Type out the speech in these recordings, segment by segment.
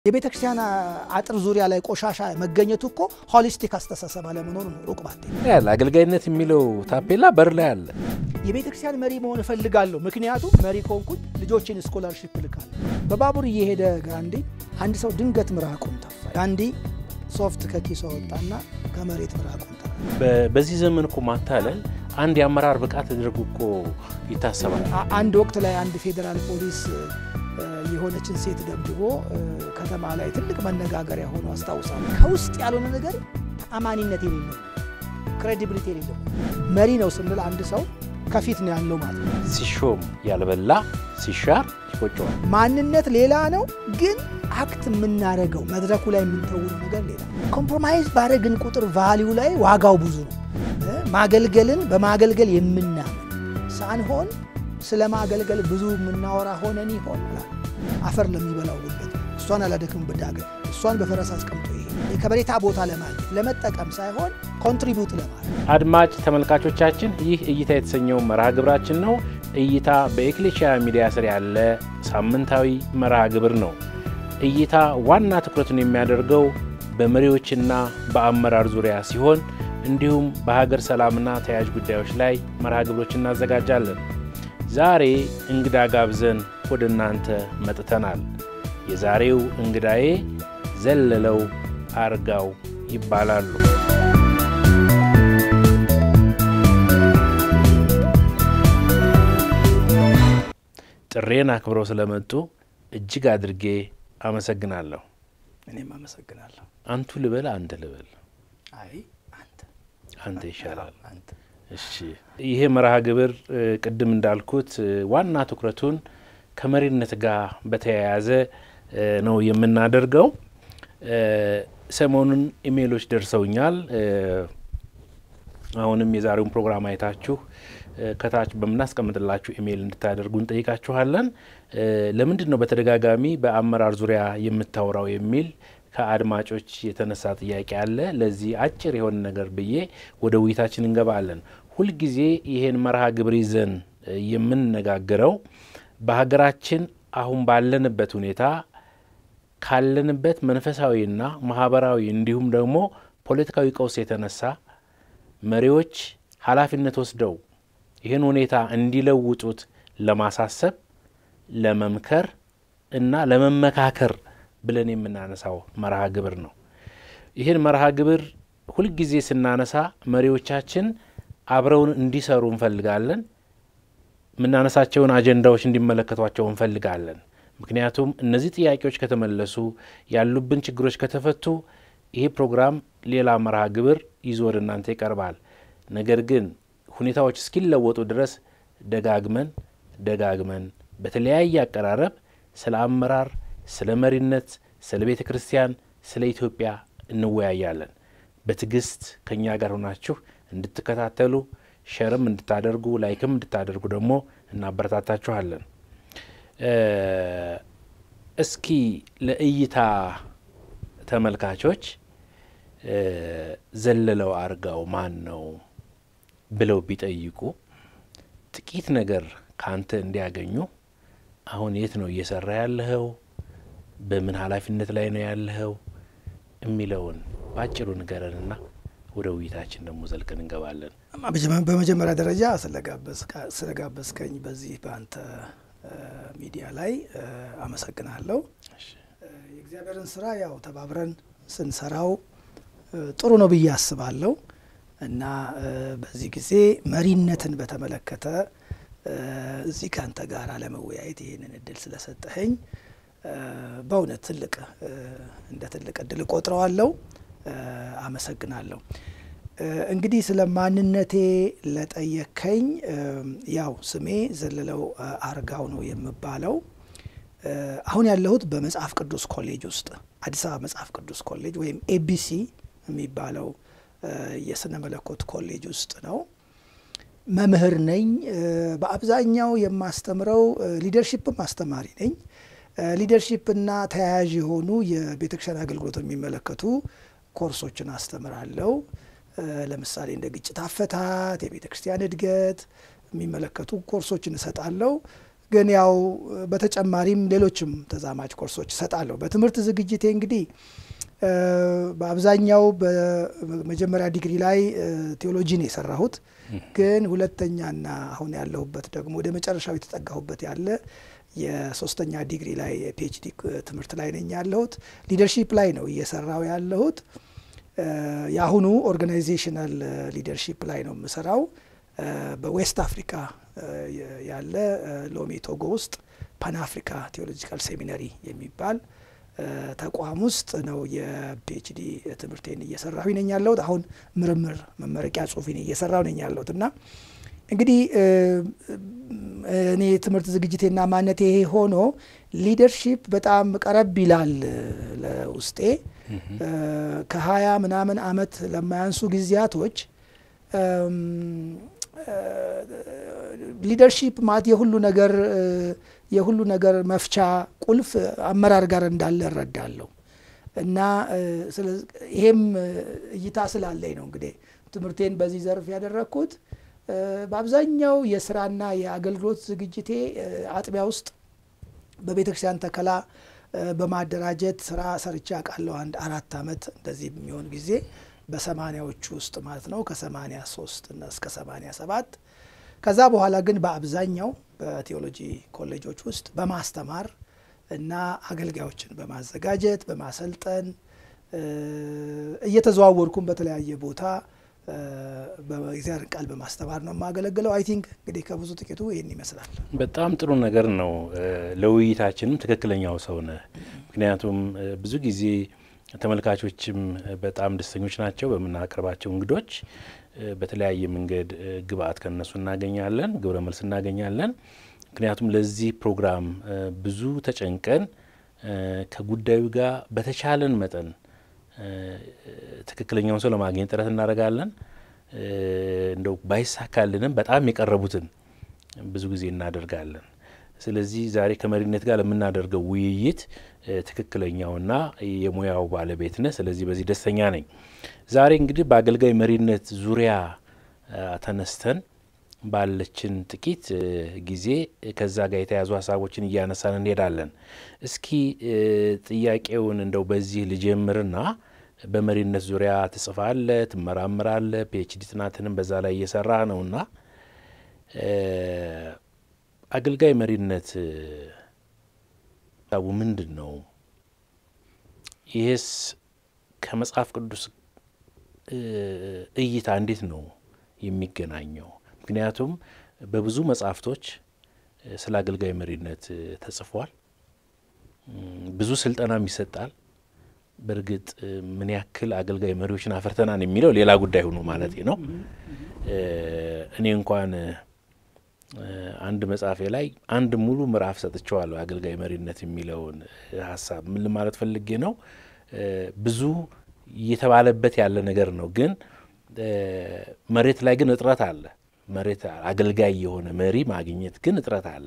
የቤተ ክርስቲያን አጥር ዙሪያ ላይ ቆሻሻ መገኘቱ እኮ ሆሊስቲክ አስተሳሰብ አለመኖር ነው። ሩቅ ባቴ ያለ አገልጋይነት የሚለው ታፔላ በር ላይ አለ። የቤተ ክርስቲያን መሪ መሆን እፈልጋለሁ። ምክንያቱም መሪ ከሆንኩኝ ልጆችን ስኮላርሺፕ ልካለሁ። በባቡር እየሄደ ጋንዲ አንድ ሰው ድንገት ምራቁን ተፋ። ጋንዲ ሶፍት ከኪሶ ወጣና ከመሬት ምራቁን ተፋ። በዚህ ዘመን እኮ ማታለል አንድ የአመራር ብቃት ተደርጎ እኮ ይታሰባል። አ- አንድ ወቅት ላይ አንድ ፌዴራል ፖሊስ እ፣ የሆነችን ሴት ደብድቦ እ፣ ከተማ ላይ ትልቅ መነጋገሪያ ሆኖ አስታውሳለሁ። ከውስጥ ያልሆነ ነገር ተአማኒነት የሌለው ክሬዲቢሊቲ የሌለው መሪ ነው ስንል አንድ ሰው ከፊት ነው ያለው ማለት ነው። ሲሾም ያልበላ ሲሻር ይቆጨዋል። ማንነት ሌላ ነው፣ ግን አክት የምናደርገው መድረኩ ላይ የምንተውነው ነገር ሌላ። ኮምፕሮማይዝ ባደረግን ቁጥር ቫሊዩ ላይ ዋጋው ብዙ ነው። እ፣ ማገልገልን በማገልገል የምናምን ሳንሆን ስለ ማገልገል ብዙ የምናወራ ሆነን ይሆን እላለሁ። አፈር ለሚበላው ጉልበት እሷን አላደክም ዳገት እሷን በፈረስ አስቀምጦ ይሄ የከበሬታ ቦታ ለማግኘት ለመጠቀም ሳይሆን ኮንትሪቢዩት ለማድረግ አድማጭ ተመልካቾቻችን ይህ እይታ የተሰኘው መርሃ ግብራችን ነው። እይታ በኤክሌሽያ ሚዲያ ስር ያለ ሳምንታዊ መርሃ ግብር ነው። እይታ ዋና ትኩረቱን የሚያደርገው በመሪዎችና በአመራር ዙሪያ ሲሆን እንዲሁም በሀገር ሰላምና ተያያዥ ጉዳዮች ላይ መርሃ ግብሮች እናዘጋጃለን። ዛሬ እንግዳ ጋብዘን ወደ እናንተ መጥተናል። የዛሬው እንግዳዬ ዘለለው አርጋው ይባላሉ። ጥሬን አክብረው ስለመጡ እጅግ አድርጌ አመሰግናለሁ። እኔም አመሰግናለሁ። አንቱ ልበል አንተ ልበል? አይ አንተ አንተ ይሻላል። አንተ እሺ ይሄ መርሃ ግብር እ፣ ቅድም እንዳልኩት እ፣ ዋና ትኩረቱን ከመሪነት ጋር በተያያዘ እ፣ ነው የምናደርገው። እ፣ ሰሞኑን ኢሜይሎች ደርሰውኛል። እ፣ አሁንም የዛሬውን ፕሮግራም አይታችሁ እ፣ ከታች በምናስቀምጥላችሁ ኢሜይል እንድታደርጉ እንጠይቃችኋለን። እ፣ ለምንድን ነው በተደጋጋሚ በአመራር ዙሪያ የምታወራው የሚል ከአድማጮች የተነሳ ጥያቄ አለ። ለዚህ አጭር የሆነ ነገር ብዬ ወደ ውይይታችን እንገባለን። ሁልጊዜ ይሄን መርሃ ግብር ይዘን እ፣ የምንነጋገረው በሀገራችን አሁን ባለንበት ሁኔታ ካለንበት መንፈሳዊና ማህበራዊ እንዲሁም ደግሞ ፖለቲካዊ ቀውስ የተነሳ መሪዎች ኃላፊነት ወስደው ይህን ሁኔታ እንዲለውጡት ለማሳሰብ፣ ለመምከር እና ለመመካከር ብለን የምናነሳው መርሃ ግብር ነው። ይህን መርሃ ግብር ሁልጊዜ ስናነሳ መሪዎቻችን አብረውን እንዲሰሩ እንፈልጋለን። የምናነሳቸውን አጀንዳዎች እንዲመለከቷቸው እንፈልጋለን። ምክንያቱም እነዚህ ጥያቄዎች ከተመለሱ፣ ያሉብን ችግሮች ከተፈቱ ይሄ ፕሮግራም ሌላ መርሃ ግብር ይዞ ወደ እናንተ ይቀርባል። ነገር ግን ሁኔታዎች እስኪለወጡ ድረስ ደጋግመን ደጋግመን በተለያየ አቀራረብ ስለ አመራር፣ ስለ መሪነት፣ ስለ ቤተ ክርስቲያን፣ ስለ ኢትዮጵያ እንወያያለን። በትዕግስት ከእኛ ጋር ሆናችሁ እንድትከታተሉ ሸርም እንድታደርጉ ላይክም እንድታደርጉ ደግሞ እናበረታታችኋለን። እ፣ እስኪ ለእይታ ተመልካቾች እ፣ ዘለለው አርጋው ማን ነው ብለው ቢጠይቁ ጥቂት ነገር ከአንተ እንዲያገኙ አሁን የት ነው እየሰራ ያለኸው? በምን ኃላፊነት ላይ ነው ያለኸው? የሚለውን በአጭሩ ንገረንና ወደ ውይይታችን ደግሞ ዘልቀን እንገባለን። በመጀመ- በመጀመሪያ ደረጃ ስለጋበዝካ- ስለጋበዝከኝ በዚህ በአንተ እ፣ ሚዲያ ላይ እ፣ አመሰግናለሁ። እ፣ የእግዚአብሔርን ስራ ያው ተባብረን ስንሰራው እ፣ ጥሩ ነው ብዬ አስባለሁ እና እ፣ በዚህ ጊዜ መሪነትን በተመለከተ እ፣ እዚህ ከአንተ ጋር ለመወያየት ይህንን እድል ስለሰጠኸኝ እ፣ በእውነት ትልቅ እ፣ እንደ ትልቅ እድል እቆጥረዋለሁ። እ፣ አመሰግናለሁ። እ፣ እንግዲህ ስለ ማንነቴ ለጠየከኝ እ፣ ያው ስሜ ዘለለው እ፣ አርጋው ነው የምባለው። እ፣ አሁን ያለሁት በመጽሐፍ ቅዱስ ኮሌጅ ውስጥ አዲስ አበባ መጽሐፍ ቅዱስ ኮሌጅ ወይም ኤቢሲ የሚባለው እ፣ የስነ መለኮት ኮሌጅ ውስጥ ነው። መምህር ነኝ። እ፣ በአብዛኛው የማስተምረው ሊደርሺፕም አስተማሪ ነኝ። ሊደርሺፕና ተያያዥ የሆኑ የቤተክርስቲያን አገልግሎት የሚመለከቱ ኮርሶችን አስተምራለሁ። እ፣ ለምሳሌ እንደ ግጭት አፈታት፣ የቤተ ክርስቲያን እድገት የሚመለከቱ ኮርሶችን እሰጣለሁ። ግን ያው በተጨማሪም ሌሎችም ተዛማጅ ኮርሶች እሰጣለሁ። በትምህርት ዝግጅቴ እንግዲህ በአብዛኛው በመጀመሪያ ዲግሪ ላይ ቴዎሎጂን የሰራሁት ግን ሁለተኛና አሁን ያለሁበት ደግሞ ወደ መጨረሻው የተጠጋሁበት ያለ የሶስተኛ ዲግሪ ላይ የፒኤችዲ ትምህርት ላይ ነኝ ያለሁት። ሊደርሺፕ ላይ ነው እየሰራው ያለሁት። የአሁኑ ኦርጋናይዜሽናል ሊደርሺፕ ላይ ነው የምሰራው። በዌስት አፍሪካ ያለ ሎሜ ቶጎ ውስጥ ፓን አፍሪካ ቴዎሎጂካል ሴሚነሪ የሚባል ተቋም ውስጥ ነው የፒኤችዲ ትምህርቴን እየሰራሁ ነኝ ያለሁት። አሁን ምርምር መመረቂያ ጽሁፌን እየሰራሁ ነኝ ያለሁት እና እንግዲህ እኔ ትምህርት ዝግጅቴና ማንነቴ ይሄ ሆኖ ሊደርሺፕ በጣም ቀረብ ይላል ለውስጤ። ከሀያ ምናምን አመት ለማያንሱ ጊዜያቶች ሊደርሺፕ ማለት የሁሉ ነገር የሁሉ ነገር መፍቻ ቁልፍ አመራር ጋር እንዳለ እረዳለሁ እና ይሄም እይታ ስላለኝ ነው እንግዲህ ትምህርቴን በዚህ ዘርፍ ያደረግኩት። በአብዛኛው የስራና የአገልግሎት ዝግጅቴ አጥቢያ ውስጥ በቤተ ክርስቲያን ተከላ በማደራጀት ስራ ሰርቼ አውቃለሁ። አንድ አራት አመት እንደዚህ የሚሆን ጊዜ በሰማኒያዎቹ ውስጥ ማለት ነው ከሰማኒያ ሶስት እስከ ሰማኒያ ሰባት ከዛ በኋላ ግን በአብዛኛው በቴዎሎጂ ኮሌጆች ውስጥ በማስተማር እና አገልጋዮችን በማዘጋጀት በማሰልጠን እየተዘዋወርኩም በተለያየ ቦታ በእግዚአብሔር ቃል በማስተማር ነው የማገለግለው። አይ ቲንክ እንግዲህ ከብዙ ጥቂቱ ይህን ይመስላል። በጣም ጥሩ ነገር ነው። ለውይይታችንም ትክክለኛው ሰው ነህ። ምክንያቱም ብዙ ጊዜ ተመልካቾችም በጣም ደስተኞች ናቸው በምናቀርባቸው እንግዶች በተለያየ መንገድ ግብአት ከነሱ እናገኛለን፣ ግብረ መልስ እናገኛለን። ምክንያቱም ለዚህ ፕሮግራም ብዙ ተጨንቀን ከጉዳዩ ጋር በተቻለን መጠን ትክክለኛውን ሰው ለማግኘት ጥረት እናደርጋለን። እንደው ባይሳካልንም በጣም የቀረቡትን ብዙ ጊዜ እናደርጋለን። ስለዚህ ዛሬ ከመሪነት ጋር ለምናደርገው ውይይት ትክክለኛውና የሙያው ባለቤት ነህ። ስለዚህ በዚህ ደስተኛ ነኝ። ዛሬ እንግዲህ በአገልጋይ መሪነት ዙሪያ ተነስተን ባለችን ጥቂት ጊዜ ከዛ ጋር የተያዙ ሀሳቦችን እያነሳን እንሄዳለን። እስኪ ጥያቄውን እንደው በዚህ ልጀምርና በመሪነት ዙሪያ ትጽፋለህ፣ ትመራምራለህ፣ ፒኤችዲ ጥናትንም በዛ ላይ እየሰራ ነውና አገልጋይ መሪነት ሀሳቡ ምንድን ነው? ይህስ ከመጽሐፍ ቅዱስ እይታ እንዴት ነው የሚገናኘው? ምክንያቱም በብዙ መጽሐፍቶች ስለ አገልጋይ መሪነት ተጽፏል። ብዙ ስልጠናም ይሰጣል። በእርግጥ ምን ያክል አገልጋይ መሪዎችን አፈርተናን የሚለው ሌላ ጉዳይ ሆኖ ማለት ነው። እኔ እንኳን አንድ መጽሐፌ ላይ አንድ ሙሉ ምዕራፍ ሰጥቼዋለሁ። አገልጋይ መሪነት የሚለውን ሀሳብ ምን ለማለት ፈልጌ ነው? ብዙ እየተባለበት ያለ ነገር ነው፣ ግን መሬት ላይ ግን እጥረት አለ። መሬት አገልጋይ የሆነ መሪ ማግኘት ግን እጥረት አለ።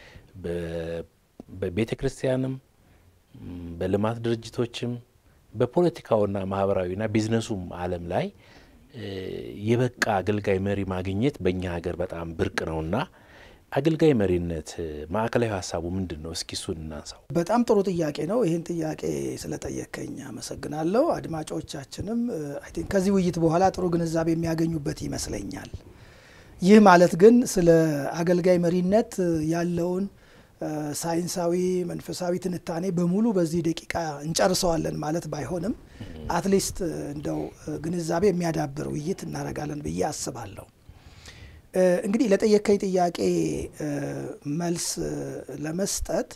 በቤተ ክርስቲያንም በልማት ድርጅቶችም በፖለቲካውና ማህበራዊና ቢዝነሱም ዓለም ላይ የበቃ አገልጋይ መሪ ማግኘት በእኛ ሀገር በጣም ብርቅ ነውና አገልጋይ መሪነት ማዕከላዊ ሀሳቡ ምንድን ነው? እስኪ እሱን እናንሳው። በጣም ጥሩ ጥያቄ ነው። ይህን ጥያቄ ስለጠየከኝ አመሰግናለሁ። አድማጮቻችንም አይ ቲንክ ከዚህ ውይይት በኋላ ጥሩ ግንዛቤ የሚያገኙበት ይመስለኛል። ይህ ማለት ግን ስለ አገልጋይ መሪነት ያለውን ሳይንሳዊ መንፈሳዊ ትንታኔ በሙሉ በዚህ ደቂቃ እንጨርሰዋለን ማለት ባይሆንም አትሊስት እንደው ግንዛቤ የሚያዳብር ውይይት እናደርጋለን ብዬ አስባለሁ። እንግዲህ ለጠየከኝ ጥያቄ መልስ ለመስጠት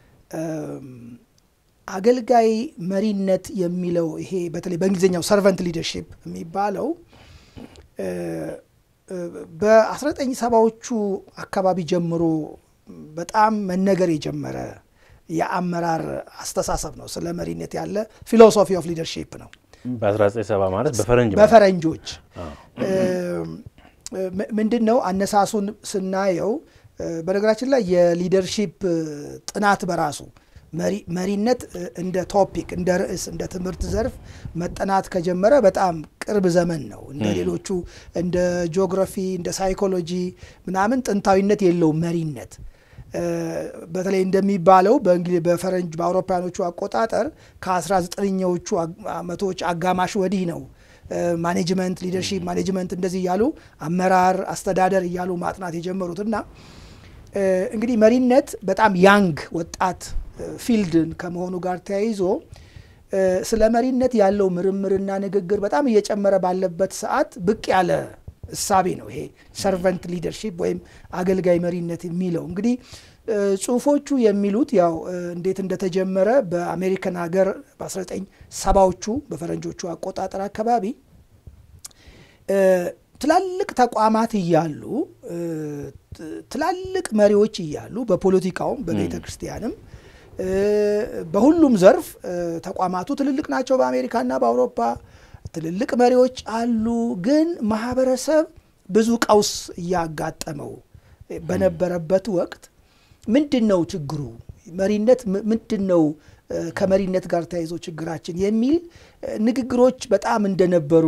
አገልጋይ መሪነት የሚለው ይሄ በተለይ በእንግሊዝኛው ሰርቨንት ሊደርሺፕ የሚባለው በ19 ሰባዎቹ አካባቢ ጀምሮ በጣም መነገር የጀመረ የአመራር አስተሳሰብ ነው። ስለ መሪነት ያለ ፊሎሶፊ ኦፍ ሊደርሺፕ ነው። በ1970 ማለት በፈረንጅ በፈረንጆች ምንድን ነው አነሳሱን ስናየው፣ በነገራችን ላይ የሊደርሺፕ ጥናት በራሱ መሪነት እንደ ቶፒክ እንደ ርዕስ እንደ ትምህርት ዘርፍ መጠናት ከጀመረ በጣም ቅርብ ዘመን ነው። እንደ ሌሎቹ እንደ ጂኦግራፊ እንደ ሳይኮሎጂ ምናምን ጥንታዊነት የለውም መሪነት በተለይ እንደሚባለው በእንግሊዝ በፈረንጅ በአውሮፓውያኖቹ አቆጣጠር ከ19ኛዎቹ መቶዎች አጋማሽ ወዲህ ነው ማኔጅመንት ሊደርሺፕ ማኔጅመንት እንደዚህ እያሉ አመራር አስተዳደር እያሉ ማጥናት የጀመሩት እና እንግዲህ መሪነት በጣም ያንግ ወጣት ፊልድን ከመሆኑ ጋር ተያይዞ ስለ መሪነት ያለው ምርምርና ንግግር በጣም እየጨመረ ባለበት ሰዓት ብቅ ያለ እሳቤ ነው ይሄ ሰርቨንት ሊደርሺፕ ወይም አገልጋይ መሪነት የሚለው እንግዲህ ጽሁፎቹ የሚሉት ያው እንዴት እንደተጀመረ በአሜሪካን ሀገር በ1970ዎቹ በፈረንጆቹ አቆጣጠር አካባቢ ትላልቅ ተቋማት እያሉ ትላልቅ መሪዎች እያሉ በፖለቲካውም በቤተ ክርስቲያንም በሁሉም ዘርፍ ተቋማቱ ትልልቅ ናቸው። በአሜሪካና በአውሮፓ ትልልቅ መሪዎች አሉ። ግን ማህበረሰብ ብዙ ቀውስ እያጋጠመው በነበረበት ወቅት ምንድን ነው ችግሩ? መሪነት ምንድን ነው? ከመሪነት ጋር ተያይዞ ችግራችን የሚል ንግግሮች በጣም እንደነበሩ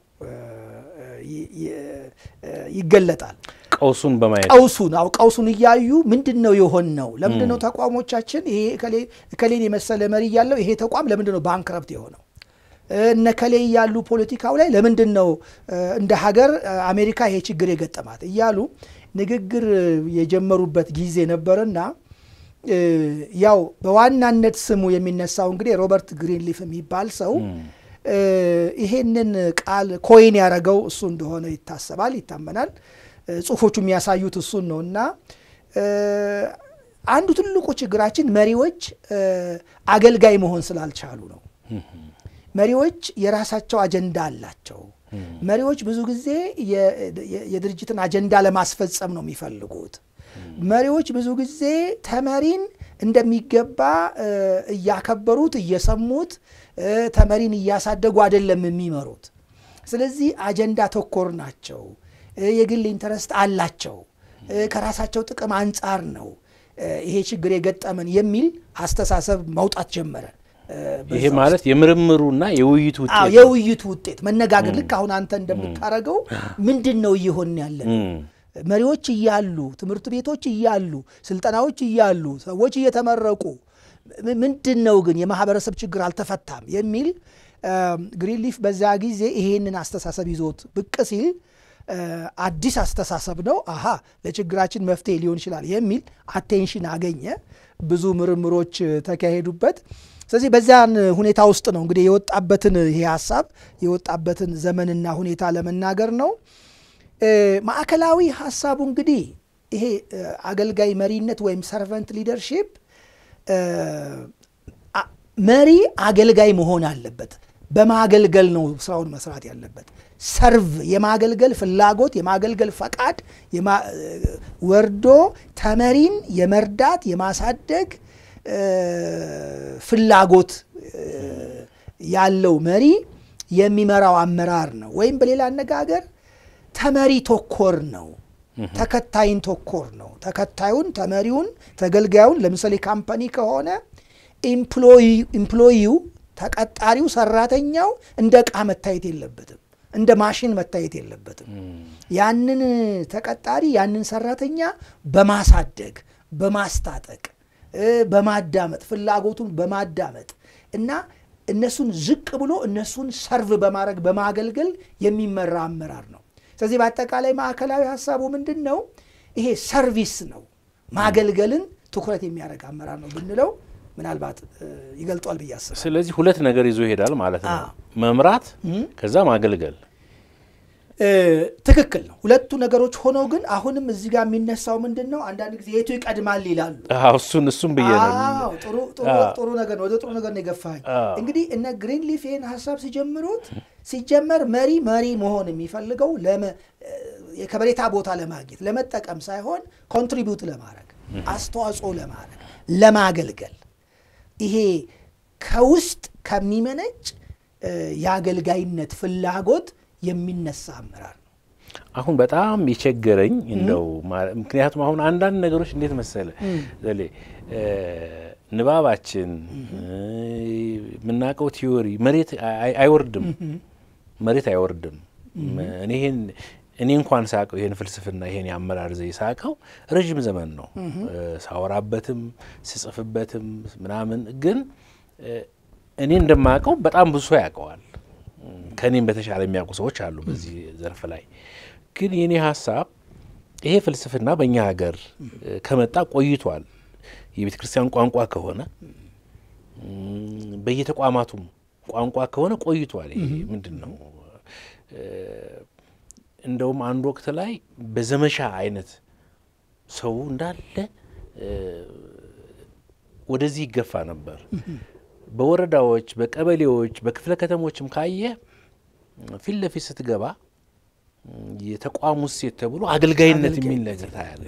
ይገለጣል። ቀውሱን በማየት ቀውሱን አው ቀውሱን እያዩ ምንድን ነው የሆን ነው? ለምንድን ነው ተቋሞቻችን ይሄ እከሌን የመሰለ መሪ እያለው ይሄ ተቋም ለምንድን ነው ባንክረፕት የሆነው? እነ ከሌ ያሉ ፖለቲካው ላይ ለምንድን ነው እንደ ሀገር አሜሪካ ይሄ ችግር የገጠማት እያሉ ንግግር የጀመሩበት ጊዜ ነበርና ያው በዋናነት ስሙ የሚነሳው እንግዲህ ሮበርት ግሪንሊፍ የሚባል ሰው ይሄንን ቃል ኮይን ያደረገው እሱ እንደሆነ ይታሰባል፣ ይታመናል። ጽሁፎቹ የሚያሳዩት እሱን ነው እና አንዱ ትልቁ ችግራችን መሪዎች አገልጋይ መሆን ስላልቻሉ ነው። መሪዎች የራሳቸው አጀንዳ አላቸው። መሪዎች ብዙ ጊዜ የድርጅትን አጀንዳ ለማስፈጸም ነው የሚፈልጉት። መሪዎች ብዙ ጊዜ ተመሪን እንደሚገባ እያከበሩት እየሰሙት ተመሪን እያሳደጉ አይደለም የሚመሩት። ስለዚህ አጀንዳ ተኮር ናቸው። የግል ኢንተረስት አላቸው። ከራሳቸው ጥቅም አንጻር ነው ይሄ ችግር የገጠመን የሚል አስተሳሰብ መውጣት ጀመረ። ይሄ ማለት የምርምሩና የውይይቱ ውጤት የውይይቱ ውጤት መነጋገር፣ ልክ አሁን አንተ እንደምታደርገው ምንድን ነው እየሆን ያለን መሪዎች እያሉ ትምህርት ቤቶች እያሉ ስልጠናዎች እያሉ ሰዎች እየተመረቁ ምንድን ነው ግን የማህበረሰብ ችግር አልተፈታም የሚል ግሪንሊፍ በዛ ጊዜ ይሄንን አስተሳሰብ ይዞት ብቅ ሲል አዲስ አስተሳሰብ ነው። አሃ ለችግራችን መፍትሄ ሊሆን ይችላል የሚል አቴንሽን አገኘ። ብዙ ምርምሮች ተካሄዱበት። ስለዚህ በዚያን ሁኔታ ውስጥ ነው እንግዲህ የወጣበትን ይሄ ሀሳብ የወጣበትን ዘመንና ሁኔታ ለመናገር ነው። ማዕከላዊ ሀሳቡ እንግዲህ ይሄ አገልጋይ መሪነት ወይም ሰርቨንት ሊደርሺፕ መሪ አገልጋይ መሆን አለበት። በማገልገል ነው ስራውን መስራት ያለበት። ሰርቭ የማገልገል ፍላጎት የማገልገል ፈቃድ ወርዶ ተመሪን የመርዳት የማሳደግ ፍላጎት ያለው መሪ የሚመራው አመራር ነው። ወይም በሌላ አነጋገር ተመሪ ተኮር ነው። ተከታይን ተኮር ነው። ተከታዩን፣ ተመሪውን፣ ተገልጋዩን ለምሳሌ ካምፓኒ ከሆነ ኢምፕሎይው ተቀጣሪው፣ ሰራተኛው እንደ ዕቃ መታየት የለበትም። እንደ ማሽን መታየት የለበትም። ያንን ተቀጣሪ ያንን ሰራተኛ በማሳደግ በማስታጠቅ በማዳመጥ ፍላጎቱን በማዳመጥ እና እነሱን ዝቅ ብሎ እነሱን ሰርቭ በማድረግ በማገልገል የሚመራ አመራር ነው። ስለዚህ በአጠቃላይ ማዕከላዊ ሀሳቡ ምንድን ነው? ይሄ ሰርቪስ ነው። ማገልገልን ትኩረት የሚያደርግ አመራር ነው ብንለው ምናልባት ይገልጧል ብዬ አስባለሁ። ስለዚህ ሁለት ነገር ይዞ ይሄዳል ማለት ነው። መምራት ከዛ ማገልገል። ትክክል ነው። ሁለቱ ነገሮች ሆነው ግን አሁንም እዚህ ጋር የሚነሳው ምንድን ነው? አንዳንድ ጊዜ የቱ ይቀድማል ይላሉ። እሱን እሱም ብዬ ነው። ጥሩ ነገር ነው። ወደ ጥሩ ነገር ነው የገፋኝ። እንግዲህ እነ ግሪንሊፍ ይህን ሀሳብ ሲጀምሩት ሲጀመር መሪ መሪ መሆን የሚፈልገው የከበሬታ ቦታ ለማግኘት ለመጠቀም ሳይሆን ኮንትሪቢዩት ለማድረግ አስተዋጽኦ ለማድረግ ለማገልገል ይሄ ከውስጥ ከሚመነጭ የአገልጋይነት ፍላጎት የሚነሳ አመራር ነው። አሁን በጣም የቸገረኝ እንደው ምክንያቱም አሁን አንዳንድ ነገሮች እንዴት መሰለ ዘሌ ንባባችን የምናውቀው ቲዮሪ መሬት አይወርድም፣ መሬት አይወርድም። እኔ ይህን እኔ እንኳን ሳቀው ይሄን ፍልስፍና ይሄን የአመራር ዘይ ሳቀው ረዥም ዘመን ነው ሳወራበትም ስጽፍበትም ምናምን። ግን እኔ እንደማቀው በጣም ብዙ ሰው ያውቀዋል። ከእኔም በተሻለ የሚያውቁ ሰዎች አሉ በዚህ ዘርፍ ላይ። ግን የኔ ሀሳብ ይሄ ፍልስፍና በእኛ ሀገር ከመጣ ቆይቷል። የቤተ ክርስቲያን ቋንቋ ከሆነ በየተቋማቱም ቋንቋ ከሆነ ቆይቷል። ይሄ ምንድን ነው? እንደውም አንድ ወቅት ላይ በዘመቻ አይነት ሰው እንዳለ ወደዚህ ይገፋ ነበር። በወረዳዎች፣ በቀበሌዎች፣ በክፍለ ከተሞችም ካየ ፊት ለፊት ስትገባ የተቋሙ እሴት ተብሎ አገልጋይነት የሚል ነገር ታያለ።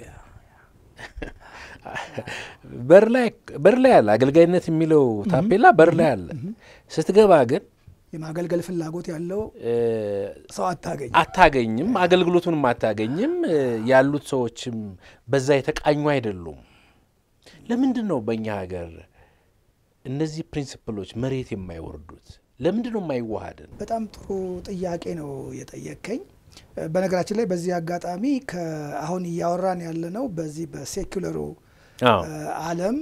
በር ላይ አለ አገልጋይነት የሚለው ታፔላ በር ላይ አለ። ስትገባ ግን የማገልገል ፍላጎት ያለው ሰው አታገኝም አታገኝም። አገልግሎቱንም አታገኝም። ያሉት ሰዎችም በዛ የተቃኙ አይደሉም። ለምንድን ነው በእኛ ሀገር እነዚህ ፕሪንሲፕሎች መሬት የማይወርዱት? ለምንድን ነው የማይዋሃድን? በጣም ጥሩ ጥያቄ ነው የጠየከኝ። በነገራችን ላይ በዚህ አጋጣሚ አሁን እያወራን ያለነው በዚህ በሴኩለሩ ዓለም